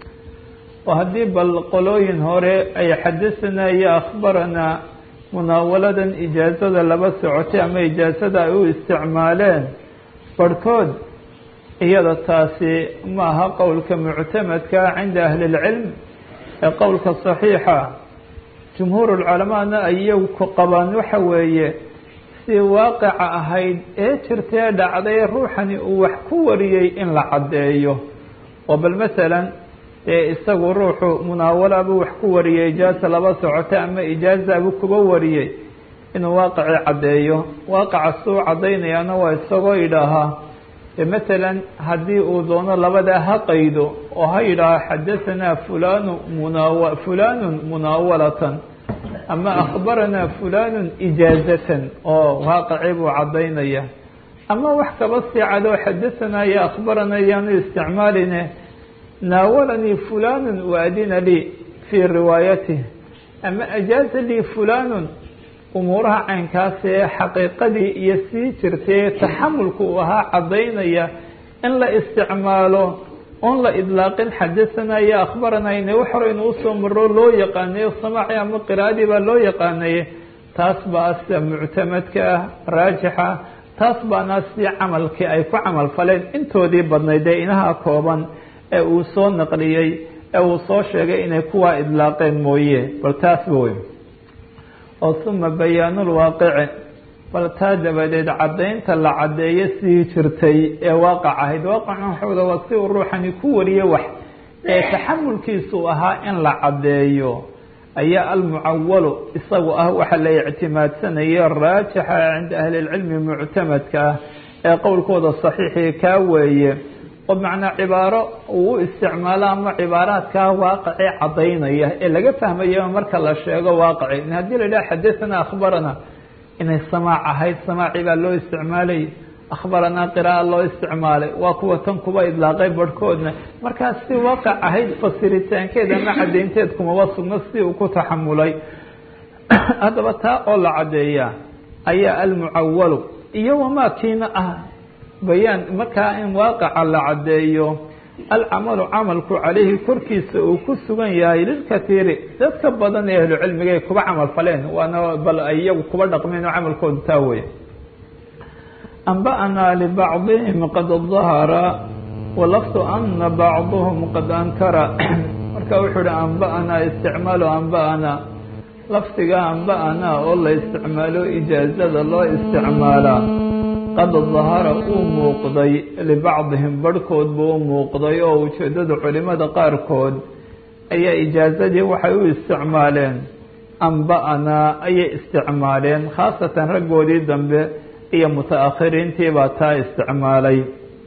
oo haddii bal qolooyin hore ay xadasanaa iyo akhbaranaa munaawaladan ijaazada laba socotay ama ijaazada ay u isticmaaleen barhkood iyada taasi ma aha qowlka muctamadka cinda ahli اlcilm ee qowlka صaxiixa jumhuur اlculamaana ay iyagu ku qabaan waxa weeye si waaqica ahayd ee jirtee dhacday ruuxani uu wax ku wariyey in la caddeeyo oo bal masalan dee isagu ruuxu munaawalaabuu wax ku wariyey ijaaza laba socota ama ijaazaabuu kuba wariyey inuu waaqicii caddeeyo waaqica suu caddaynayaana waa isagoo yidhaahaa masalan haddii uu doono labadaa ha qaydo oo ha yidhaaho xadahanaa fulanu munaaw fulanun munaawalatan ama akhbaranaa fulanun ijaazatan oo waaqicii buu caddaynaya ama wax kaba sii cado xadahanaa iyo akhbarana yaanu isticmaaline naawalanii fulanun waadina lii fii riwaayatih ama ajaaza lii fulanun umuuraha caynkaas ee xaqiiqadii iyo sii jirtay taxamulka uu ahaa caddaynaya in la isticmaalo oon la idlaaqin xadasanaa iyo akhbaranaa ina wax hore inuu usoo maro loo yaqaanayo samaaci ama qiraa'adii baa loo yaqaanaye taas baa sida muctamadka ah raajixa taas baana si camalkii ay ku camal faleen intoodii badnayd ee inaha kooban ee uu soo naqliyey ee uu soo sheegay inay kuwaa idlaaqeen mooye bal taasba wey oo suma bayaanulwaaqici bal taa dabadeed caddaynta la caddeeyo sii jirtay ee waaqac ahayd waaqaca waxooda waa si uu ruuxani ku wariye wax ee taxamulkiisu ahaa in la caddeeyo ayaa almucawalu isagu ah waxa la ictimaadsanaya raajixa cinda ahli lcilmi muctamadka ah ee qowlkooda saxiixii kaa weeye oo macnaa cibaaro uu u isticmaalo ama cibaaraadkaa waaqicii caddaynaya ee laga fahmayo marka la sheego waaqici haddii la yidhaha xadathana akhbarana inay samaac ahayd samaacii baa loo isticmaalay akhbaranaa qira'a loo isticmaalay waa kuwa tan kuba idlaaqay barhkoodna markaas si waaqic ahayd fasiritaankeed ama caddaynteed kumaba sugno si uu ku taxamulay haddaba taa oo la caddeeyaa ayaa almucawalu iyo wamaa kiina ah bayaan markaa in waaqaca la caddeeyo alcamalu camalku calayhi korkiisa uu ku sugan yahay lilkatiiri dadka badan ee ahlu cilmiga ay kuba camal faleen waana bal ay iyagu kuba dhaqmeen oo camalkooda taa weya anba'naa libacdihim qad dahara walafdu ana bacduhum qad ankara marka wuxuu uhi anba'naa isticmaalu anba'naa lafdiga anba'naa oo la isticmaalo ijaazada loo isticmaalaa qad dahara uu muuqday libacdihim barhkoodba u muuqday oo ujeedada culimada qaarkood ayaa ijaazadii waxay u isticmaaleen amba-anaa ayay isticmaaleen khaasatan raggoodii dambe iyo muta-akhiriintii baa taa isticmaalay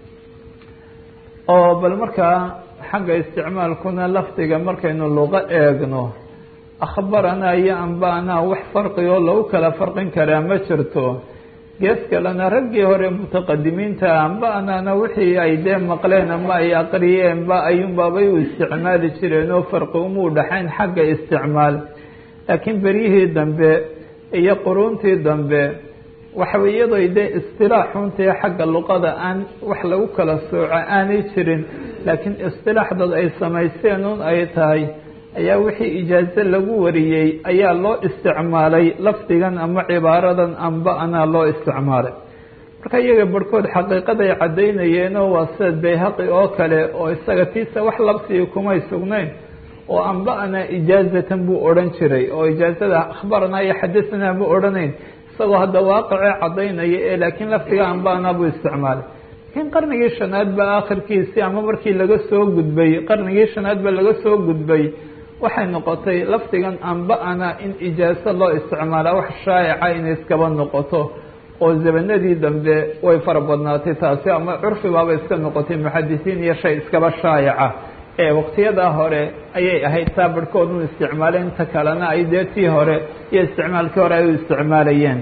oo bal markaa xagga isticmaalkuna lafdiga markaynu luqo eegno akhbaranaa iyo amba-anaa wax farqi oo lagu kala farqin karaa ma jirto gees kalena raggii hore mutaqadimiinta amba-anaana wixii ay dee maqleen ama ay aqriyeenba ayuunbaabay u isticmaali jireen oo farqi umuu dhaxayn xagga isticmaal laakiin beryihii dambe iyo quruuntii dambe waxaway iyadoo dee istilaaxuntii xagga luqada aan wax lagu kala sooco aanay jirin laakiin istilaaxdad ay samaysteen un ay tahay ayaa wixii ijaazo lagu wariyey ayaa loo isticmaalay lafdigan ama cibaaradan amba-anaa loo isticmaalay marka iyaga barhkood xaqiiqaday caddaynayeenoo waa sida bayhaqi oo kale oo isaga tiisa wax labsiga kumay sugnayn oo amba-anaa ijaazatan buu odhan jiray oo ijaazada akhbaranaa iyo xadasanaa buu odhanayn isagoo hadda waaqicee caddaynaya ee laakiin lafdiga amba-anaa buu isticmaalay laakiin qarnigii shanaad ba aakhirkiisii ama markii laga soo gudbay qarnigii shanaad ba laga soo gudbay waxay noqotay lafdigan amba-ana in ijaaso loo isticmaalaa wax shaa'ica inay iskaba noqoto oo zabanadii dambe way fara badnaatay taasi ama curfi baaba iska noqotay muxadisiin iyo shay iskaba shaa'ica ee waqtiyadaa hore ayay ahayd taa barhkood u isticmaaleen inta kalena ay dee tii hore iyo isticmaalkii hore ay u isticmaalayeen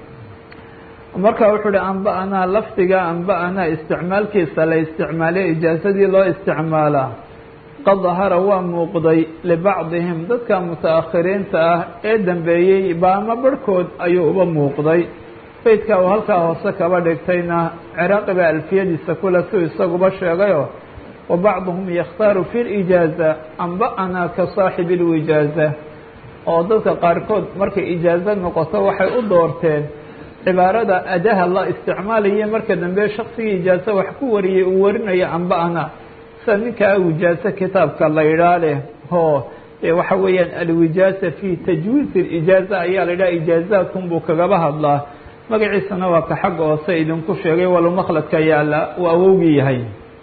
marka wuxuu uhi amba-anaa lafdiga amba-anaa isticmaalkiisa la isticmaaliyo ijaasadii loo isticmaalaa qad dahara waa muuqday libacdihim dadka muta-akhiriinta ah ee dambeeyey baama barhkood ayuu uba muuqday beydka uu halkaa hoose kaba dhigtayna ciraaqi baa alfiyadiisa kule suu isaguba sheegayo wa bacduhum yakhtaaru fi lijaaza amba-anaa ka saaxibi lwijaaza oo dadka qaarkood markay ijaazo noqoto waxay u doorteen cibaarada adaha la isticmaalaye marka dambe shaksigii ijaazo wax ku wariyey uu warinayo amba-ana sida ninkaa wijaazo kitaabka la yidhaa leh oo waxa weeyaan alwijaaza fi tajwiiz اlijaaza ayaa la yidhaha ijaazaadkun buu kagaba hadlaa magaciisana waa ka xagga hoose idinku sheegay walo makladka yaala uu awowgii yahay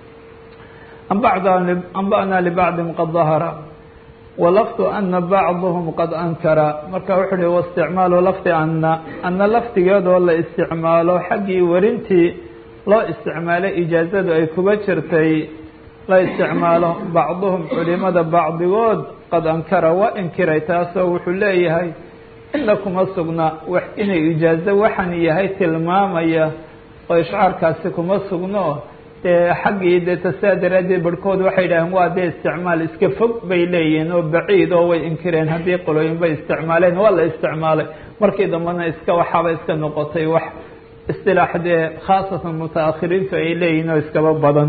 amba'naa libacdihim qad dahara walafdu ana bacduhum qad ankara marka wuxuu uhi waisticmaalu lafdi ana ana lafdigeedoo la isticmaalo xaggii warintii loo isticmaalay ijaazadu ay kuba jirtay la isticmaalo bacduhum culimada bacdigood qad ankara waa inkiray taasoo wuxuu leeyahay ina kuma sugna wax inay ijaazo waxan yahay tilmaamaya oo ishcaarkaasi kuma sugno dee xaggii dee tasaa daraaddeed barhkood waxay idhaaheen waa dee isticmaal iska fog bay leeyihiin oo baciid oo way inkireen haddii qolooyin bay isticmaaleen waa la isticmaalay markii dambena iska waxaaba iska noqotay wax istilaax dee khaasatan muta-akhiriintu ay leeyihiin oo iskaba badan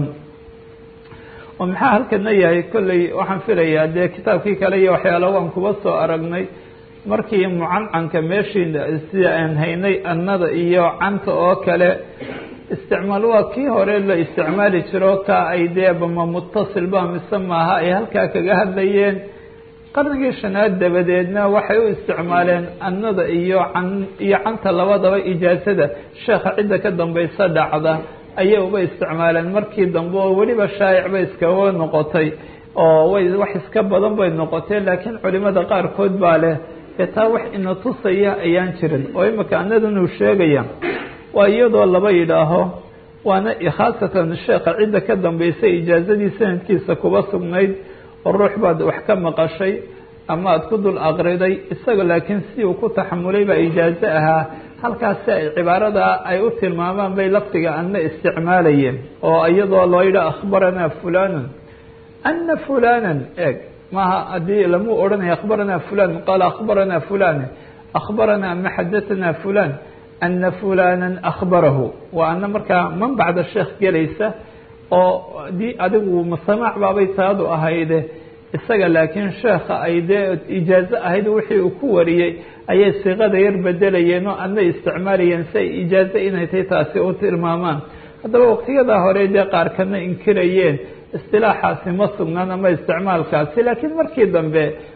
oo maxaa halkana yahay kolley waxaan filayaa dee kitaabkii kale iyo waxyaala waan kuba soo aragnay markii mucancanka meeshii sida aan haynay annada iyo canta oo kale isticmaal waa kii hore la isticmaali jiro ka ay dee bama mutasil ba mise maaha ay halkaa kaga hadlayeen qarnigii shanaad dabadeedna waxay u isticmaaleen annada iyo can iyo canta labadaba ijaasada sheekha cidda ka dambaysa dhacda ayay uba isticmaaleen markii dambe oo weliba shaayic bay iskaga noqotay oo way wax iska badan bay noqotee laakiin culimada qaarkood baa leh ee taa wax ina tusaya ayaan jirin oo imika annadan uu sheegaya waa iyadoo laba yidhaaho waana khaasatan sheekha cidda ka dambaysa ijaazadii sanadkiisa kuba sugnayd oo ruux baad wax ka maqashay ama aad ku dul aqriday isaga laakiin si uu ku taxamulay baa ijaazo ahaa halkaasi ay cibaarada ay u tilmaamaan bay lafdiga ana isticmaalayeen oo iyadoo loo yidha akhbaranaa fulanun ana fulanan eeg maaha haddii lamuu odhanaya akhbaranaa fulan qaala akhbaranaa fulan akhbaranaa ama xadatanaa fulan ana fulana akhbarahu waa ana markaa man bacda sheekh gelaysa oo dii adigu masamaac baabay taadu ahayde isaga laakiin sheekha ay dee ijaazo ahayd wixii uu ku wariyey ayay siiqada yar bedelayeen oo adna isticmaalayeen si ay ijaazo inay tahay taasi u tilmaamaan haddaba waqtiyadaa hore dee qaarkana inkirayeen istilaaxaasi ma sugnaan ama isticmaalkaasi laakiin markii dambe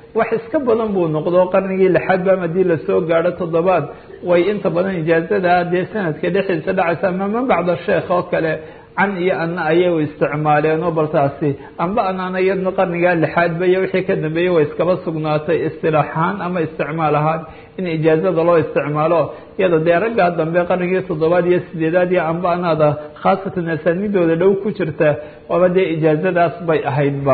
wax iska badan buu noqdo qarnigii lixaad ba haddii lasoo gaadho toddobaad way inta badan ijaazada dee sanadka dhexdiisa dhacaysa ama man bacda sheekh oo kale can iyo ana ayay isticmaaleen oo bal taasi amba anaana iyadna qarnigaa lixaadba iyo wixii ka dambeeyey way iskaba sugnaatay istilaax ahaan ama isticmaal ahaan in ijaazada loo isticmaalo iyada dee raggaa dambe qarnigii toddobaad iyo sideedaad iyo amba anaada khaasatan asaanidooda dhow ku jirta waaba dee ijaazadaas bay ahaydba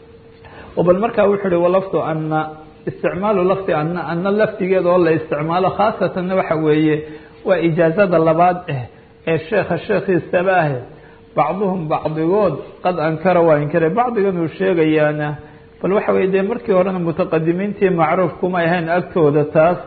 bal markaa wuxuu uhi walafdu ana isticmaalu lafdi ana ana lafdigeeda oo la isticmaalo khaasatanna waxa weeye waa ijaazada labaad ah ee sheekha sheekhiisaba ah bacduhum bacdigood qad ankara waa inkaray bacdigan uu sheegayaana bal waxa weye dee markii horena mutaqadimiintii macruuf kuma ahayn agtooda taas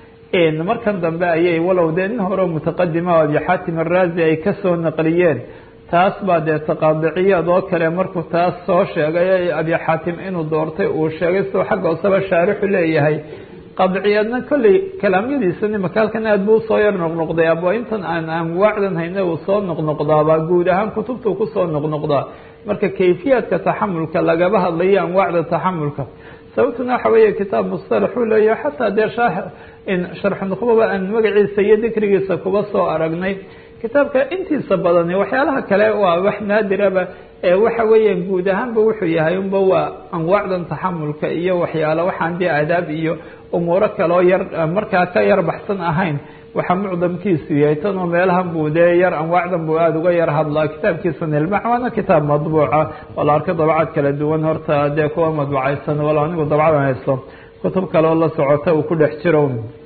markan dambe ayay walow dee nin hore mutaqadima o abi xaatim araazi ay kasoo naqliyeen taas baa dee taqaadiciyaad oo kale markuu taas soo sheegay abi xaatim inuu doortay uu sheegay siduu xagga hooseba shaarixu leeyahay qaadiciyaadna kolley kalaamyadiisani makaalkan aad buu usoo yar noqnoqday aba intan aan anwaacdan hayna uu soo noqnoqdaaba guud ahaan kutubtuu kusoo noqnoqdaa marka kayfiyaadka taxamulka lagaba hadlayo anwaacda taxamulka sababtuna waxa weeye kitaab mustalax uu leeyahay xataa dee sharxu nuqbaba aan magaciisa iyo dikrigiisa kuba soo aragnay kitaabka intiisa badani waxyaalaha kale waa wax naadiraba ee waxa weeyaan guud ahaanba wuxuu yahay unba waa anwaacdan taxamulka iyo waxyaalo waxaan dee aadaab iyo umuuro kaloo yar markaa ka yar baxsan ahayn waxaa mucdamkiisu yahay tanoo meelahan buu dee yar anwaacdan buu aada uga yar hadlaa kitaabkiisa nilmax waana kitaab madbuuca oo la arka dabcad kala duwan horta dee kuwa madbucaysan walo anigu dabcadan haysto kutub kale oo la socota uu ku dhex jiro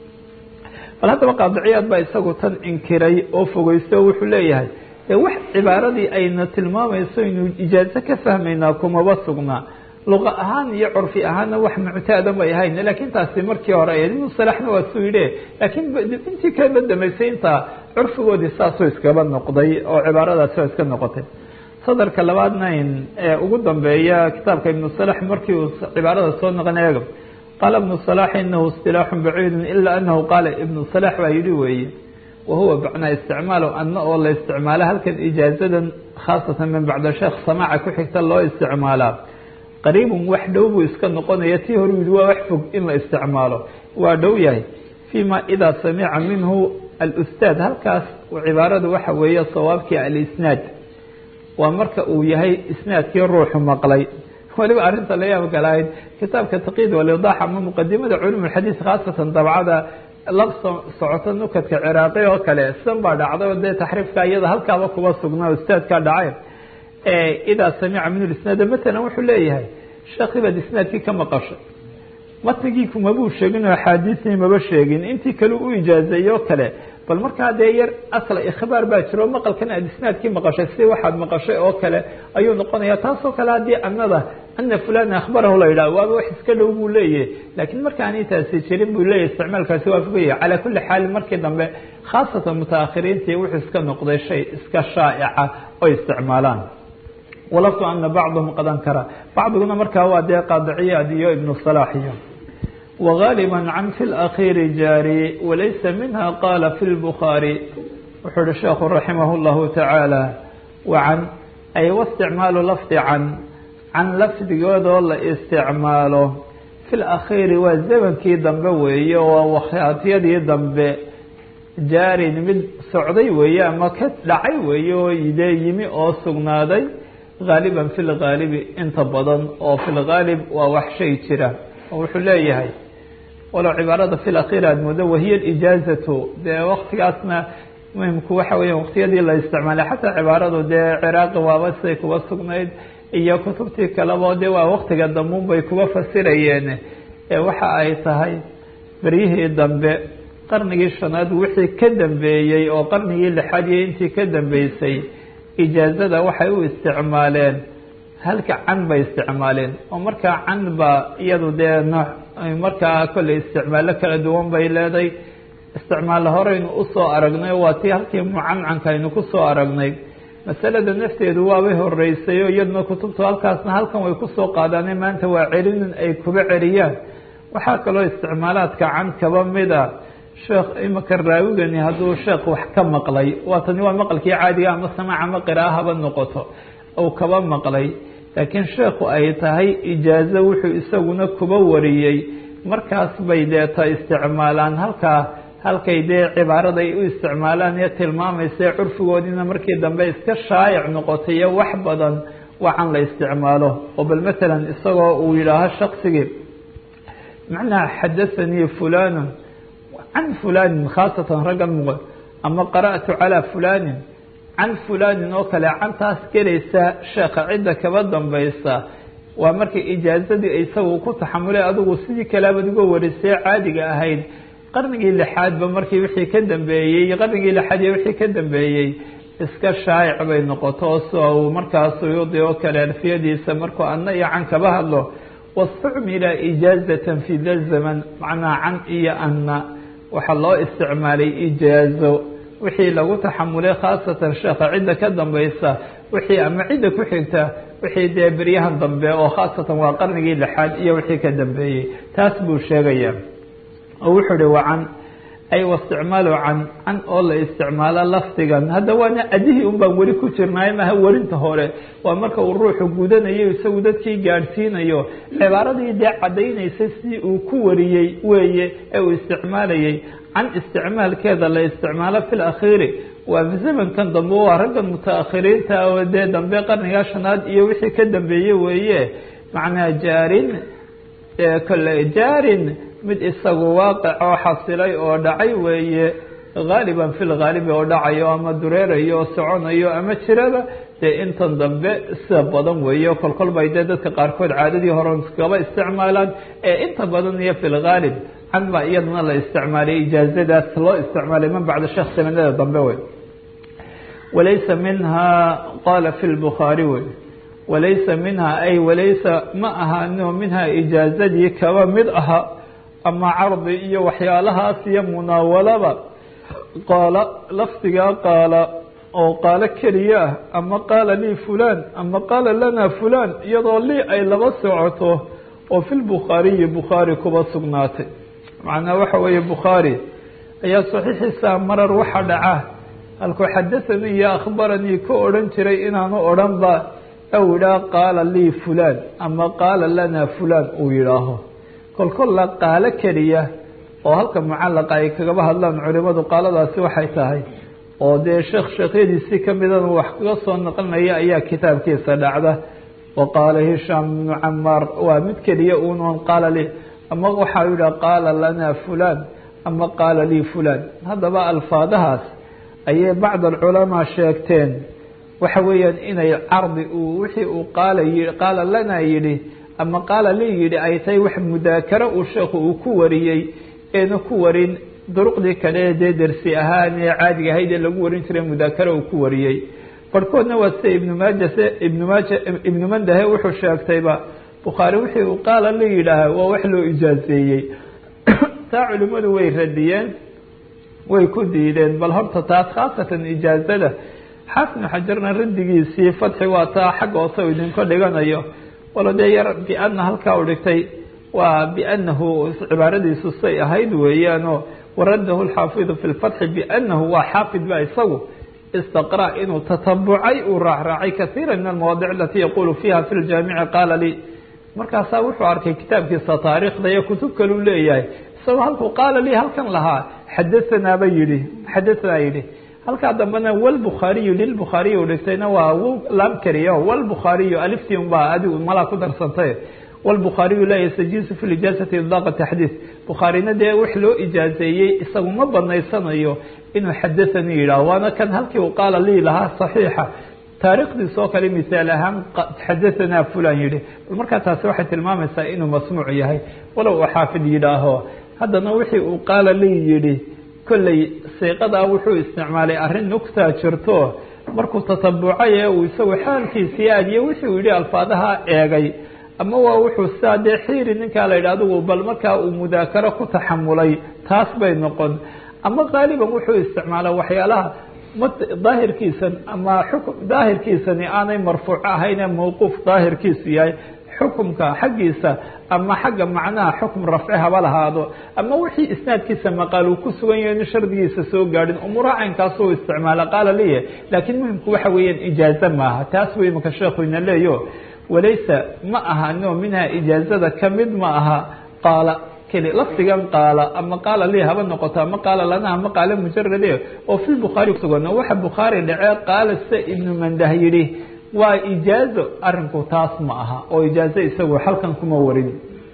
bal haddaba qaadiciyaad baa isagu tan inkiray oo fogeysto o wuxuu leeyahay dee wax cibaaradii ayna tilmaamayso inuu ijaazo ka fahmaynaa kumaba sugnaa luqa ahaan iyo curfi ahaanna wax muctaada may ahayn laakiin taasi markii hore ibnu salaxna waa suu yidhi laakiin intii kaba dambeysay intaa curfigoodii saasuu iskaba noqday oo cibaaradaasi waa iska noqotay sadarka labaadna ee ugu dambeeya kitaabka ibnu salax markii uu cibaarada soo noqon eega qaala ibnu salax inahu istilaaxu baciidu ila anahu qaala ibnu salax baa yidhi weeye wahuwa macnaa isticmaalo ana oo la isticmaalo halkan ijaazadan khaasatan min bacda sheekh samaaca ku xigta loo isticmaalaa qariibun wax dhow buu iska noqonaya tii hore yidhi waa wax fog in la isticmaalo waa dhow yahay fima idaa samica minhu alustaad halkaas cibaaradu waxa weeye sawaabkii alisnaad waa marka uu yahay isnaadkii ruuxu maqlay waliba arrinta la yaab galahayd kitaabka taqid walidaax ama muqadimada culum xadiis khaasatan dabcada la socoto nukadka ciraaqi oo kale sidan baa dhacday oo dee taxriifka iyada halkaaba kuba sugnaa ustaadka dhacay idaa samica minhu isnaada matalan wuxuu leeyahay sheekhi baad isnaadkii ka maqashay matnigii kumabuu sheegin oo axaadiistii maba sheegin intii kale u ijaazeeyey oo kale bal markaa dee yar asla ikhbaar baa jiro maqalkan aad isnaadkii maqashay si waxaad maqashay oo kale ayuu noqonaya taasoo kale haddii anada ana fulana akhbarahu la yidhaha waaba wax iska dhow buu leeyahay laakiin markaani taasi jirin buu leeyahay isticmaalkaasi waa fogaya calaa kulli xaal markii dambe khaasatan mutaakhiriintii wuxuu iska noqday shay iska shaa'ica oo isticmaalaan walaftu ana bacdahum qad ankara bacdiguna markaa waa dee qaadiciyaad iyo ibnu salaax iyo وغاaلبا عن في الأخير jاrي وليس منها قال في البخاري wuxuu hi sheekhu رaحimه الله taعaaلى وعن ay واsتicmaaل lفظ can can lafdigoodoo la isticmaalo في الأkhيri waa zmnkii dambe weeye oo wakhtiyadii dambe jaarin mid socday weeye ama ka dhacay weeye oo de yimi oo sugnaaday غاaلبا في الغاaلب inta badan oo في الغاaلب waa wax shay jira oo wuxuu leeyahay walow cibaarada fi akhir aad moodo wahiya ijaazatu dee waktigaasna muhimku waxa weya waktiyadii la isticmaalay xataa cibaaradu dee ciraaqi waaba siday kuba sugnayd iyo kutubtii kaleba dee waa waktiga dambuun bay kuba fasirayeen waxa ay tahay beryihii dambe qarnigii shanaad wixii ka dambeeyey oo qarnigii lixaad iyo intii ka dambeysay ijaazada waxay u isticmaaleen halka can bay isticmaaleen oo markaa can ba iyadu dee nooc markaa kolley isticmaalo kala duwan bay leedahay isticmaal horeynu usoo aragnay waa tii halkii mucancanka aynu kusoo aragnay masalada nafteedu waabay horeysay oo iyaduna kutubtu halkaasna halkan way kusoo qaadaane maanta waa celinin ay kuba celiyaan waxaa kaloo isticmaalaadka can kaba mida sheekh imaka raawigani hadduu sheekh wax ka maqlay waa tani waa maqalkii caadiga ama samaac ama qiraahaba noqoto uu kaba maqlay laakiin sheekhu ay tahay ijaazo wuxuu isaguna kuba wariyey markaas bay deeta isticmaalaan halkaa halkay dee cibaarada ay u isticmaalaan ee tilmaamaysa curfigoodiina markii dambe iska shaayic noqotay iyo wax badan wacan la isticmaalo oo bal matalan isagoo uu yidhaaho shaksigii macnaha xadathanii fulanu can fulanin khaasatan raggan muqo ama qara'tu calaa fulanin can fulanin oo kale cantaas gelaysa sheekha cidda kaba dambaysa waa markay ijaazadii isagu ku taxamulay adigu sidii kalaabaad uga warisee caadiga ahayd qarnigii lixaadba markii wixii ka dambeeyey qarnigii lixaad iyo wixii ka dambeeyey iska shaayic bay noqoto so uu markaas suyuudi oo kale alfiyadiisa markuu adna iyo can kaba hadlo wastucmila ijaazatan fi da zaman macnaa can iyo anna waxaa loo isticmaalay ijaazo wixii lagu taxamulay khaasatan sheekha cidda ka dambaysa wixii ama cidda ku xigta wixii dee beryahan dambe oo khaasatan waa qarnigii lixaad iyo wixii ka dambeeyey taas buu sheegaya oo wuxuu uhi waa can ay wasticmaalu can can oo la isticmaalo lafdigan hadda waana adihii un baan weli ku jirnaay maha werinta hore waa marka uu ruuxu gudanayo isagu dadkii gaadhsiinayo cibaaradii dee caddaynaysa si uu ku wariyey weeye ee uu isticmaalayay can isticmaalkeeda la isticmaalo fi lakhiiri waa zamankan dambe waa raggan mutaakhiriinta oo dee dambe qarniga shanaad iyo wixii ka dambeeye weeye macnaa jaarin kole jaarin mid isagu waaqic oo xasilay oo dhacay weeye haaliban fi lhaalibi oo dhacayo ama dureerayo oo soconayo ama jiraba dee intan dambe sida badan weeye kolkol bay dee dadka qaarkood caadadii hore iskaba isticmaalaan ee inta badan iyo fi lhaalib can baa iyadana la isticmaalay ijaazadaas loo isticmaalay man bacda sheekh sanadada dambe wey walaysa minha qala fi lbukhaari wey walaysa minha ay walaysa ma ahaano minha ijaazadii kaba mid aha ama cardi iyo waxyaalahaas iyo munaawalaba qaala lafdigaa qaala oo qaalo keliya ah ama qaala lii fulan ama qaala lana fulan iyadoo lii ay laba socoto oo fi lbukhaariyi bukhaari kuba sugnaatay macnaa waxa weeye bukhaari ayaa saxiixiisa marar waxa dhaca halkuu xadathanii iyo akhbaranii ka odhan jiray inaanu odhan ba ou yidhaah qaala lii fulan ama qaala lana fulan uu yidhaaho kolkolla qaalo keliya oo halka mucallaqa ay kagaba hadlaan culimadu qaaladaasi waxay tahay oo dee sheekh sheekhyadiisii kamidana wax kaga soo naqlinaya ayaa kitaabkiisa dhacda wa qaala hishaam ibnu camaar waa mid keliya unoon qaala li ama waxaa yidhaha qaala lana fulan ama qaala lii fulan haddaba alfaadahaas ayay bacd alculamaa sheegteen waxa weeyaan inay cardi uu wixii uu qaala qaala lana yidhi ama qaala lii yidhi ay tahay wax mudaakaro uu sheekhu uu ku wariyey eena ku warin duruqdii kale dee dersi ahaan ee caadiga ahayd ee lagu warin jiray mudaakaro uu ku wariyey barhkoodna waa sida ibnu maaja se ibnu maaja ibnu mandahe wuxuu sheegtayba bukhaari wixii uu qaala la yidhaaha waa wax loo ijaazeeyey taa culimmadu way radiyeen way ku diideen bal horta taas khaasatan ijaazada xaafinu xajarna raddigiisii fadxi waa taa xagga hoose u idinka dhiganayo walo dee yar biana halkaa u dhigtay waa bianahu cibaaradiisu say ahayd weeyaanoo waradahu lxaafidu fi lfatxi bianahu waa xaafid ba isagu istaqra inuu tatabucay uu raacraacay kaiira min almawaadic alati yaqulu fiha fi ljaamici qaala lii markaasaa wuxuu arkay kitaabkiisa taariikhda iyo kutub kaleu leeyahay isagoo halkuu qaala lii halkan lahaa xadathanaaba yihi xadahanaa yidhi halkaa dambena wlbukhaariyu lilbukhaariy u dhigtayna waa laam keliya wlbukhaariyu aliftii un baa adigu malaa ku darsantay wlbukhaariyu laa yastajiisu fi lijaazati idaaqa taxdiid bukhaarina dee wax loo ijaazeeyey isagu ma banaysanayo inuu xadathanii yidhaho waana kan halkii uu qaala lii lahaa saxiixa taariikhdiis oo kale misaal ahaan xadahanaa fulan yihi bal markaa taasi waxay tilmaamaysaa inuu masmuuc yahay walow uu xaafid yidhaaho haddana wixii uu qaala lii yidhi kolley siiqadaa wuxuu isticmaalay arrin nugtaa jirto markuu tatabucay ee uu isagu xaalkiisii aadiye wixii uu yidhi alfaadaha eegay ama waa wuxuu sidaa dee xiiri ninkaa la yidhi adigu bal markaa uu mudaakaro ku taxamulay taas bay noqon ama qaaliban wuxuu isticmaala waxyaalaha daahirkiisan ama xukm daahirkiisani aanay marfuuc ahaynee mawquuf daahirkiisu yahay xukumka xaggiisa ama xagga macnaha xukm rafci haba lahaado ama wixii isnaadkiisa maqaal uu ku sugan yahay inu shardigiisa soo gaadhin umuuraha caynkaasuu isticmaala qaala liye laakiin muhimku waxa weeyaan ijaaze maaha taas buu imanka sheekhu ina leeyo walaysa ma ahano minha ijaazada kamid ma aha qaala keli lafdigan qaala ama qaala lii haba noqoto ama qaala lana ama qaala mujarade oo fi bukhaari kusugan oo waxa bukhaari dhacee qaala sida ibnu mandah yidhi waa ijaazo arinku taas ma aha oo ijaazo isagu halkan kuma warin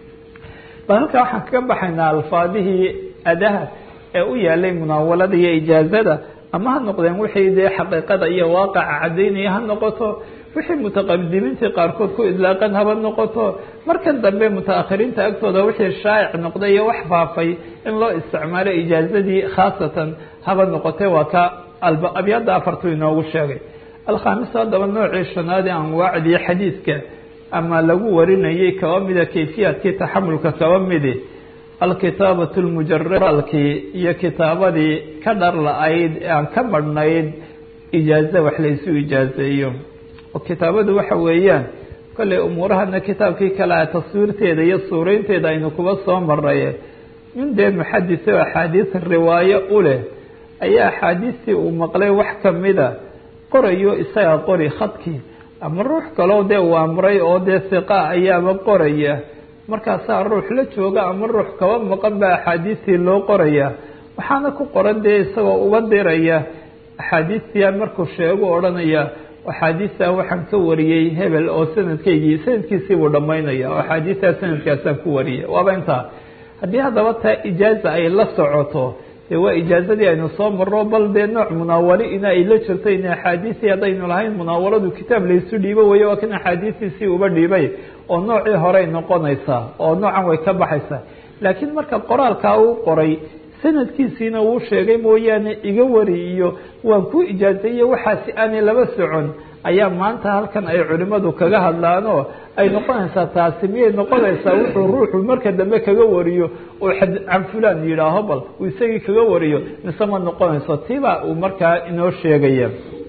bal halkaa waxaan kaga baxaynaa alfaadihii adaha ee u yaalay munaawalada iyo ijaazada ama ha noqdeen wixii dee xaqiiqada iyo waaqaca cadaynaya ha noqoto wixii mutaqadimiintii qaarkood ku idlaaqan haba noqoto markan dambe mutaakhiriinta agtooda wixii shaa'ic noqday iyo wax faafay in loo isticmaalo ijaazadii khaasatan haba noqotee waa ka abyaada afartu inoogu sheegay alkhamis haddaba noocii shanaad ee anwaacdii xadiidka ama lagu warinayay kaba mida kayfiyaadkii taxamulka kaba midi alkitaabatu lmujaradalkii iyo kitaabadii ka dhar la-ayd ee aan ka badhnayd ijaazo wax laysu ijaazeeyo oo kitaabadu waxa weeyaan kolley umuurahana kitaabkii kale a taswiirteeda iyo suuraynteeda aynu kuba soo maray nin dee muxadis oo axaadiis riwaayo u leh ayaa axaadiistii uu maqlay wax kamida qorayo isaga qori khadkii ama ruux kaloo dee uu amray oo dee siqa ayaaba qoraya markaasaa ruux la jooga ama ruux kaba maqan baa axaadiistii loo qoraya waxaana ku qoran dee isagoo uga diraya axaadiistia markuu sheegu odhanaya axaadiistaa waxaan ka wariyey hebel oo sanadkaygii sanadkiisii buu dhamaynaya oo axaadiistaa sanadkaasaan ku wariyay waaba intaa haddii haddaba taa ijaaza ay la socoto dee waa ijaazadii aynu soo marro bal dee nooc munaawali in ay la jirto in axaadiistii haddaynu lahayn munaawaladu kitaab laysu dhiibo weeye waa kan axaadiistiisii uba dhiibay oo noocii horey noqonaysaa oo noocan way ka baxaysaa laakiin marka qoraalkaa uu qoray sanadkiisiina wuu sheegay mooyaane iga wari iyo waan ku ijaazeeye waxaasi aanay laba socon ayaa maanta halkan ay culimadu kaga hadlaanoo ay noqonaysaa taasi miyay noqonaysaa wuxuu ruuxu marka dambe kaga wariyo oo can fulan yidhaaho bal uu isagii kaga wariyo mise ma noqonayso tiibaa uu markaa inoo sheegaya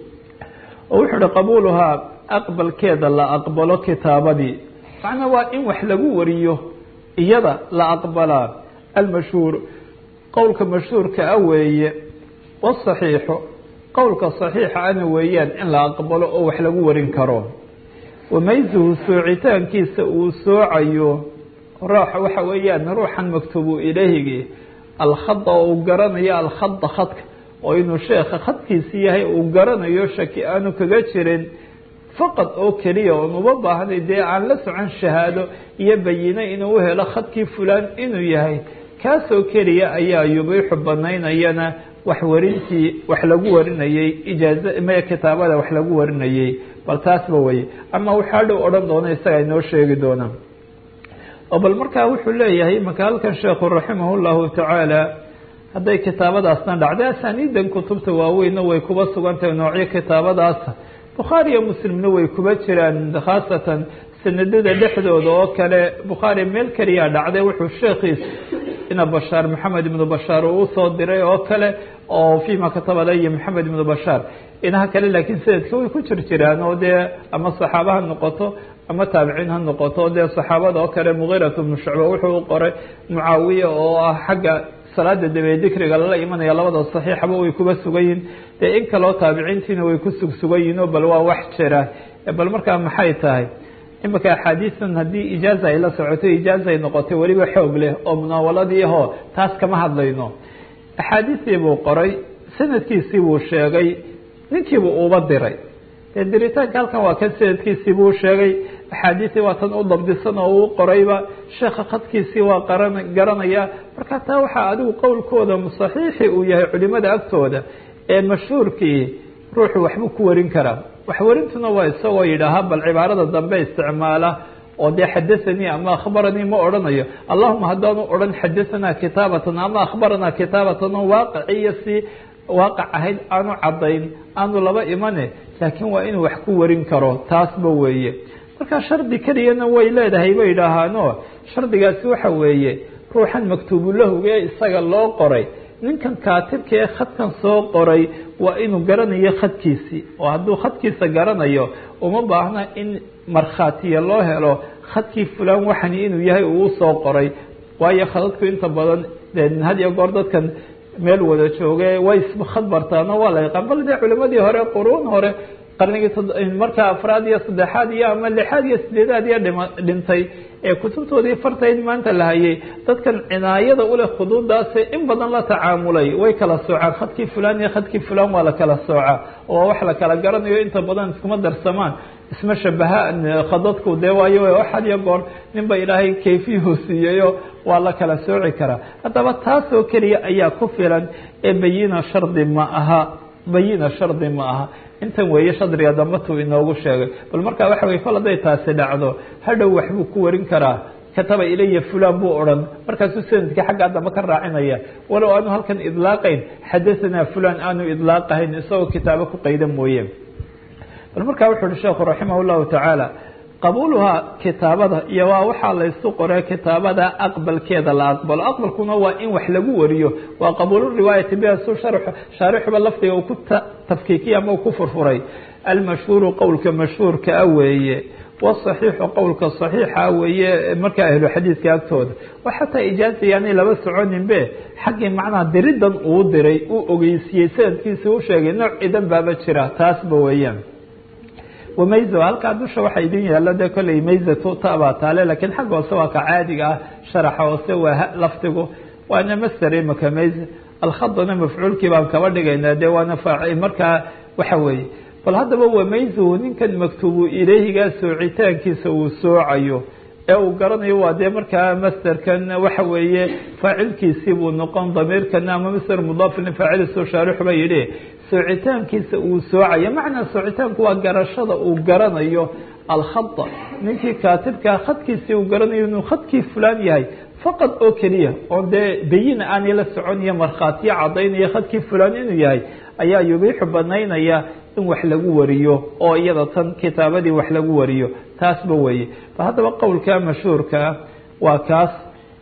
oo wuxuu uhi qabuuluhaa aqbalkeeda la aqbalo kitaabadii macnaa waa in wax lagu wariyo iyada la aqbalaa almashhuur qowlka mashhuurka a weeye wasaxiixu qowlka saxiixa ana weeyaan in la aqbalo oo wax lagu warin karo wamaysuhu soocitaankiisa uu soocayo roox waxa weeyaan ruuxan maktubu ilayhigi alkhada oo uu garanayo alkhada khadka oo inuu sheekha khadkiisi yahay uu garanayo shaki aanu kaga jirin faqad oo keliya oon uma baahnay dee aan la socon shahaado iyo bayine inuu u helo khadkii fulaan inuu yahay kaasoo keliya ayaa yubiixu banaynayana wax warintii wax lagu warinayey ijaaza maya kitaabada wax lagu warinayey bal taasba weye ama waxaa dhow odhan doona isaga inoo sheegi doonaa oo bal markaa wuxuu leeyahay marka halkan sheekhu raximah llahu tacaala hadday kitaabadaasna dhacday asaniidan kutubta waaweyna way kuba sugantahay noocyo kitaabadaas bukhaari iyo muslimna way kuba jiraan khaasatan sanadada dhexdooda oo kale bukhaari meel keliyaa dhacday wuxuu sheekhiis ina bashaar maxamed ibnu bashaar uu usoo diray oo kale oo fima kataba laya maxamed ibnu bashaar inaha kale laakiin sanadka way ku jir jiraan oo dee ama saxaaba ha noqoto ama taabiciin ha noqoto dee saxaabada oo kale mugiirat bnu shucba wuxuu u qoray mucaawiya oo ah xagga salaada dabee dikriga lala imanaya labada saxiixaba way kuba sugan yihin dee in kaleo taabiciintiina way ku sugsugan yihin oo bal waa wax jira bal markaa maxay tahay imika axaadiistan haddii ijaaza ay la socoto ijaaza ay noqotay weliba xoog leh oo munaawaladii ahoo taas kama hadlayno axaadiistii buu qoray sanadkiisii buu sheegay ninkiibuu uba diray dee diritaanka halkan waa kan sanadkiisii buu sheegay axaadiistii waa tan u dabdisan oo uu qorayba sheekha khadkiisii waa qaran garanaya marka taa waxaa adigu qowlkooda saxiixi uu yahay culimada agtooda ee mashhuurkii ruuxu waxbuu ku warin karaa waxwarintuna waa isagoo yidhaaha bal cibaarada dambe isticmaala oo dee xadathanii ama akhbaranii ma odhanayo allahuma haddaanu odhan xadahanaa kitaabatan ama akhbaranaa kitaabatan oo waaqiciyo si waaqac ahayd aanu caddayn aanu laba imane laakiin waa inuu wax ku warin karo taasba weeye marka shardi keliyana way leedahay bay idhaahaano shardigaasi waxa weeye ruuxan maktuubulahuga ee isaga loo qoray ninkan kaatibka ee khadkan soo qoray waa inuu garanayo khadkiisii oo hadduu khadkiisa garanayo uma baahna in markhaatiya loo helo khadkii fulaan waxani inuu yahay uu soo qoray waayo khadadku inta badan had iyo goor dadkan meel wada jooge way khad bartaano waa la yaqaan bal dee culimadii hore quruun hore qarnigii markaa afraad iyo saddexaad iyo ama lixaad iyo sideedaad iyo dhima dhintay ee kutubtoodii fartayd maanta la hayay dadkan cinaayada uleh khuduudaase in badan la tacaamulay way kala soocaan khadkii fulan iyo khadkii fulan waa la kala soocaa oo wax la kala garanayo inta badan iskuma darsamaan isma shabahaan khadadku dee waayo waxad iyo goor ninba ilaahay kayfiyuhu siiyayo waa la kala sooci karaa haddaba taasoo keliya ayaa ku filan ee bayina shardi ma aha bayina shardi ma aha intan weeye shadriga dambatuu inoogu sheegay bal markaa waxa weye kol hadday taasi dhacdo hadhow waxbuu ku warin karaa kataba ilaya fulan buu odhan markaasuu sanadkii xaggaa dambe ka raacinaya walow aanu halkan idlaaqayn xadahanaa fulan aanu idlaaqahayn isagoo kitaabo ku qayda mooye bal markaa wuxu uhi sheekhu raximah llahu tacaala qabuuluhaa kitaabada iyo waa waxaa laysu qoray kitaabada aqbalkeeda la aqbalo aqbalkuna waa in wax lagu wariyo waa qabuulu riwaayati biha su shaarixuba lafdiga uu ku tafkiikiya ama uu ku furfuray almashhuuru qowlka mashhuurka a weeye wasaxiixu qowlka saxiixa weeye markaa ahlu xadiidka agtooda wa xataa ijaaza yaanay laba soconinbe xaggii macnaha diridan uu diray uu ogeysiiyey sanadkiisa u sheegay nooc cidan baaba jira taasba weeyaan wamayzo halkaa dusha waxaa idin yaalo dee kolley mayzatu tabaa taale lakiin xagga hoose waa ka caadiga ah sharaxa hoose waa lafdigu waana master imaka mayze alkhadana mafcuulkii baan kaba dhigaynaa dee waana faaci markaa waxa weeye bal haddaba wamayzuhu ninkan maktuubu ilayhigaa soocitaankiisa uu soocayo ee uu garanayo waa dee markaa masterkan waxa weeye faacilkiisii buu noqon damiirkana ama master mudaafin faacilisu shaarixuba yidhi soocitaankiisa uu soocayo macnaa soocitaanku waa garashada uu garanayo alkhada ninkii kaatibkaa khadkiisii uu garanayo inuu khadkii fulaan yahay faqad oo keliya oo dee bayina aanay la socon iyo markhaatiyo cadaynaya khadkii fulaan inuu yahay ayaa yubiixu banaynaya in wax lagu wariyo oo iyada tan kitaabadii wax lagu wariyo taasba weeye ba haddaba qowlka mashhuurkaa waa kaas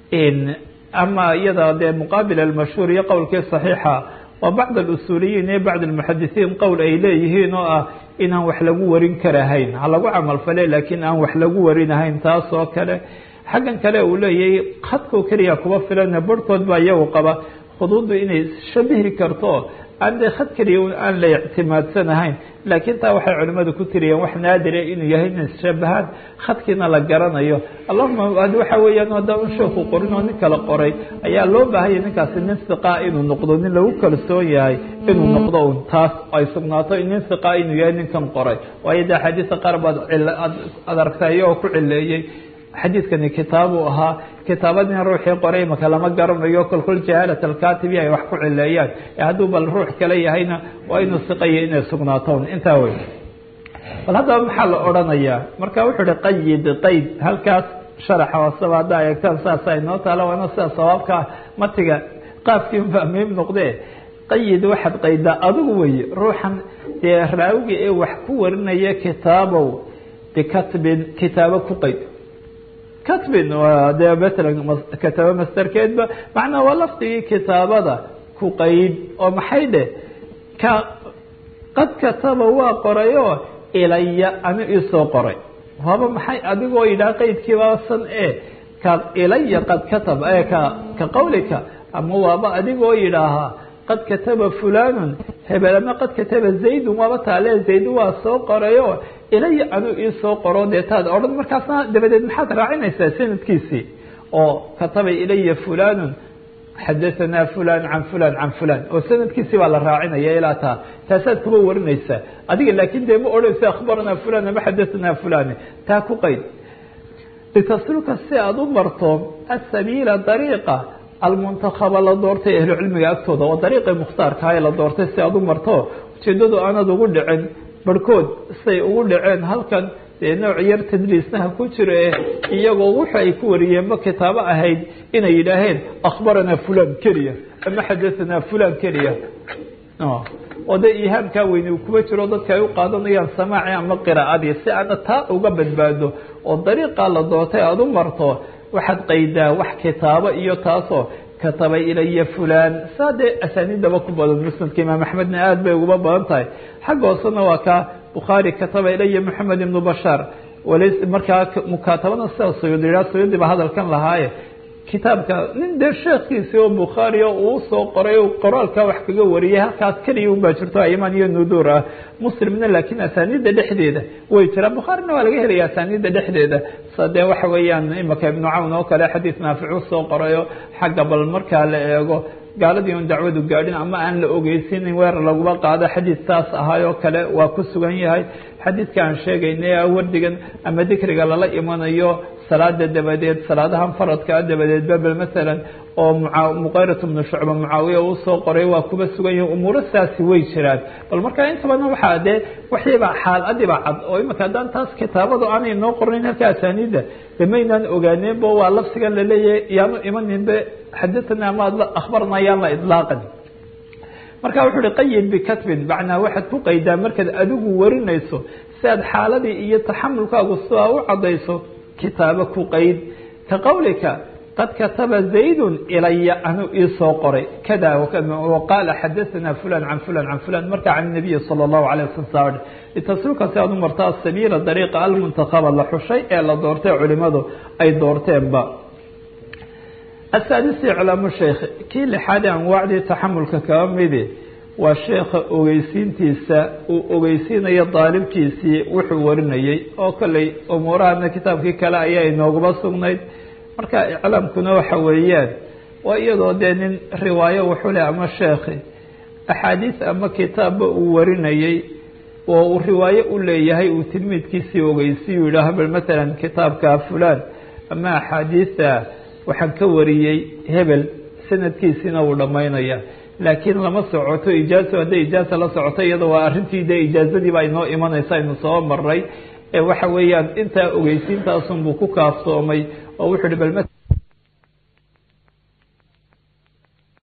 ama iyada dee muqaabil almashhuur iyo qowlkii saxiixa waa bacd alusuuliyiin iyo bacd almuxadisiin qowl ay leeyihiin oo ah inaan wax lagu warin karahayn ha lagu camalfale laakiin aan wax lagu warinahayn taas oo kale xaggan kale uu leeyahay khadkoo keliya kuba filana barhkood baa iyagu qaba khuduuddu inay shabihi karto aan dee khad keliya aan la ictimaadsanahayn laakiin taa waxay culimmadu ku tiriyeen wax naadire inuu yahay inay shabahaan khadkiina la garanayo allahuma waxa weeyaan haddaan un sheeku qorin oo nin kala qoray ayaa loo baahanya ninkaasi nin siqaa inuu noqdo nin lagu kalsoon yahay inuu noqdo un taas ay sugnaato nin siqaa inuu yahay ninkan qoray waayo de axaadiista qaar baad ad aragtay iyagoo ku cileeyey xadiidkani kitaabuu ahaa kitaabadina ruuxii qoray maka lama garanayo kolkol jahaalat alkatibi ay wax ku cileeyaan hadduu bal ruux kale yahayna waa inuu siqaya inay sugnaaton intaa wey bal haddaba maxaa la odhanayaa marka wuxuu uhi qayid qayd halkaas sharaxa hooseba haddaa eegtaan saasa inoo taala waana sida sawaabkaa matiga qaafkii unbaa muhiim noqdee qayid waxaad qaydaa adigu weye ruuxan dee raawiga ee wax ku warinaya kitaabow bikatbin kitaabo ku qayd katbin waa dee matalan kataabo masterkeedba macnaa waa lafdigii kitaabada ku qayd oo maxay dheh ka qad kataba waa qorayoo ilaya ani iisoo qoray waaba maxay adigoo yidhaha qaydkiibaasan e ka ilaya qad kataba e ka ka qawlika ama waaba adigoo yidhaahaa qad kataba fulanun hebel ama qad kataba zaydun waaba taale zaydu waa soo qorayo ilaya anuu iisoo qoro dee taad odhan markaasna dabadeed maxaad raacinaysaa sanadkiisii oo kataba ilaya fulanun xadahanaa fulan can fulan can fulan oo sanadkiisii baa la raacinaya ilaa taa taasaad kuba warinaysaa adiga laakin dee ma odhanaysa akhbaranaa fulan ama xadahanaa fulan taa ku qayd litasluka si aada u marto asabiila dariiqa almuntakaba la doortay ahlucilmiga agtooda oo dariiqii mukhtaarkaha la doortay si aada u marto ujeedadu aanad ugu dhicin barhkood say ugu dhaceen halkan dee nooc yar tadliisnaha ku jira ee iyagoo wuxu ay ku wariyeenba kitaabo ahayd inay yidhaaheen akhbaranaa fulan keliya ama xadahanaa fulan keliya oo dee ihaamkaa weyne uu kuba jiro dadka ay u qaadanayaan samaaci ama qiraa'adii si aana taa uga badbaado oo dariiqaa la doortay aada u marto waxaad qaydaa wax kitaabo iyo taasoo kataba ilaya fulan saa dee asaaniidaba ku badan musnadka imaam axmedna aada bay uguba badan tahay xagga hoosena waa ka bukhaari kataba ilaya moxamed ibnu bashaar walays markaa mukaatabana sida suyuudi yidhaha suyuudi ba hadalkan lahaaye kitaabka nin dee sheekhiisi oo bukhaari o uu soo qoray o qoraalka wax kaga wariyay halkaas keliya un baa jirto ayman iyo nudur ah muslimna laakiin asaaniidda dhexdeeda way jiraan bukhaarina waa laga helaya asaaniidda dhexdeeda sa dee waxa weeyaan imaka ibnu cawn oo kale xadiis naaficu soo qorayo xagga bal markaa la eego gaaladii on dacwadu gaadhin ama aan la ogeysiinin weerar laguma qaado xadiis saas ahaayoo kale waa ku sugan yahay xadiidka aan sheegaynay wardigan ama dikriga lala imanayo salaada dabadeed salaadahan faradkaa dabadeed babel masalan oo muqayrat bnu shucba mucaawiya uu soo qoray waa kuba sugan yahi umuuro saasi way jiraan bal markaa inta badan waxaa dee waxiiba xaaladiiba cad oo imika haddaan taas kitaabadu aanay noo qornayn halka asaaniidda damaynaan ogaaneenbo waa lafsigan laleeyahay yaanu imaninbe xadathana ama akhbarna yaan la idlaaqan marka wuxuu uhi qayid bikatbin macnaa waxaad ku qaydaa markaad adigu warinayso si aad xaaladii iyo taxamulkaagu sidaa u caddayso kitaabo ku qayd ka qowlika qad kataba zaydun ilaya anuu iisoo qoray kada waqaala xadathana fulan can fulan can fulan marka can nabiyi sala allahu alay wasalam saa litasluka si aad u marta asabiila dariiqa almuntakaba la xushay ee la doortay culimadu ay doorteenba asaadisi iclaamu sheekh kii lixaadee anwaacdii taxamulka kaba midi waa sheekha ogeysiintiisa uu ogeysiinayo daalibkiisii wuxuu warinayey oo kolley umuurahana kitaabkii kale ayaa inoogaba sugnayd marka iclaamkuna waxa weeyaan waa iyadoo dee nin riwaayo wuxuu leh ama sheekhi axaadiis ama kitaabba uu warinayey oo uu riwaayo u leeyahay uu tilmiidkiisii ogeysiyu yidhaaho bal matalan kitaabka fulaan ama axaadiisa waxaan ka wariyey hebel sanadkiisiina wuu dhammaynaya laakiin lama socoto ijaazo hadday ijaaza la socoto iyada waa arrintii dee ijaazadiiba inoo imanaysa aynu soo maray ee waxa weeyaan intaa ogeysiintaasunbuu ku kaafsoomay oo wuxuu hi bal